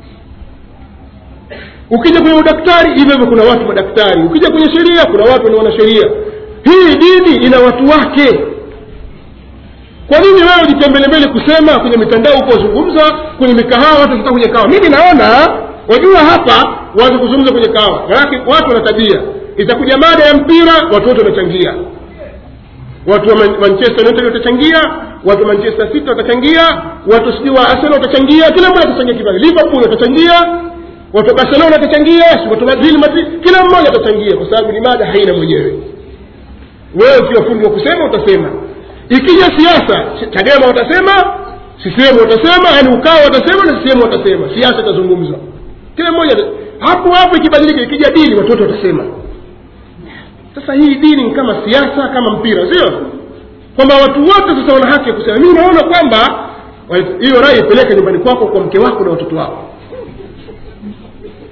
ukija kwenye udaktari hivyo hivyo kuna watu madaktari ukija kwenye sheria kuna watu ni wanasheria hii dini ina watu wake kwa nini wewe ujitembelembele kusema kwenye mitandao huko wazungumza kwenye mikahawa watu wakikaa kwenye kahawa mimi naona wajua hapa waanze kuzungumza kwenye kahawa manake watu wana tabia itakuja mada ya mpira watu wote wanachangia watu wa Man- manchester united watachangia watu wa manchester city watachangia watu sijui wa arsenal watachangia kila mmoja atachangia kipande liverpool watachangia watu wa barcelona watachangia si watu wa real madrid kila mmoja atachangia kwa sababu ni mada haina mwenyewe wewe ukiwa fundi wa kusema utasema ikija siasa chadema watasema sisehemu watasema yani ukao watasema na sisehemu watasema siasa itazungumza kila mmoja ata- hapo hapo ikibadilika ikija dini watu wote watasema sasa hii dini ni kama siasa kama mpira sio kwamba watu wote sasa wana haki ya kusema mimi naona kwamba wa- hiyo rai ipeleke nyumbani kwako kwa mke wako na watoto wako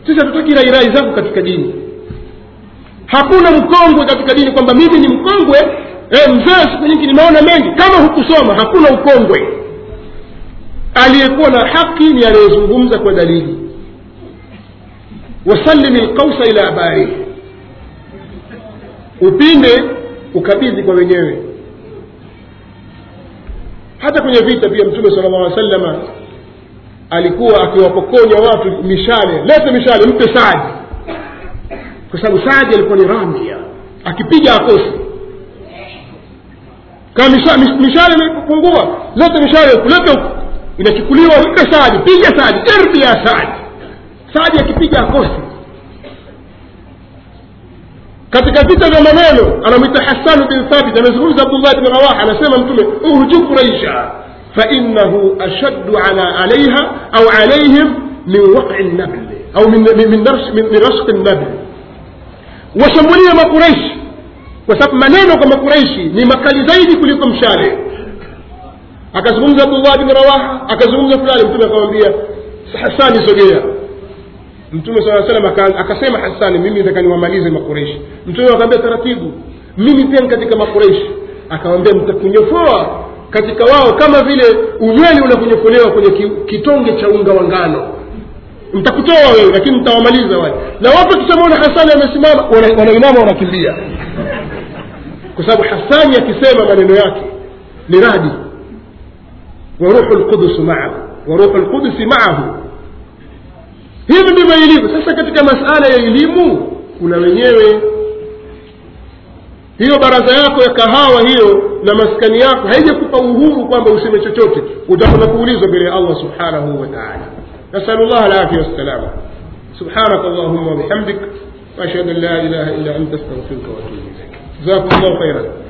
sisi hatutaki rairai zako katika dini hakuna mkongwe katika dini kwamba mimi ni mkongwe e, mzee siku nyingi nimeona mengi kama hukusoma hakuna ukongwe aliyekuwa na haki ni anayezungumza kwa dalili wasalimi lqausa ila abarihi upinde ukabidhi kwa wenyewe hata kwenye vita pia mtume sala llah alih salama alikuwa akiwapokonya watu mishale lete mishale mpe saadi kwa sababu saadi alikuwa ni ramia akipiga akosi kama misha- mishale imepungua lete mishale huku lete huku inachukuliwa mpe saadi piga saadi irbi ya saadi saadi akipiga akosi katika vita vya maneno anamwita hasanu bin thabit amezungumza abdullah bni rawaha anasema mtume uhju quraisha fainahu ashaddu ala alaiha au alaihim min waqi nabli au min, min, min, nars- min, min rashqi nabli washambulie makuraishi kwa sababu maneno kwa makuraishi ni makali zaidi kuliko mshale akazungumza abdullah bni rawaha akazungumza fulani mtume akamwambia hasani sogea mtume saa salam aka- akasema hasani mimi nataka niwamalize makureishi mtume akaambia taratibu mimi pia ni katika makureishi akawambia mtakunyofoa katika wao kama vile unyweli unakunyofolewa kwenye ki- kitonge cha unga wa ngano mtakutoa wewe lakini mtawamaliza wale na watu wakishamwona hasani amesimama wana- wanainama wanakimbia kwa sababu hasani akisema maneno yake ni radi wa ruhu lqudusu maahu wa ruhu lqudusi maahu hivi ndivyo ilivyo sasa katika masala ya elimu kuna wenyewe hiyo baraza yako ya kahawa hiyo na maskani yako haijakupa uhuru kwamba useme chochote utakwenda kuulizwa mbele ya allah subhanahu wa taala nasalu llah alafia wassalama سبحانك اللهم وبحمدك واشهد ان لا اله الا انت استغفرك واتوب اليك جزاكم الله خيرا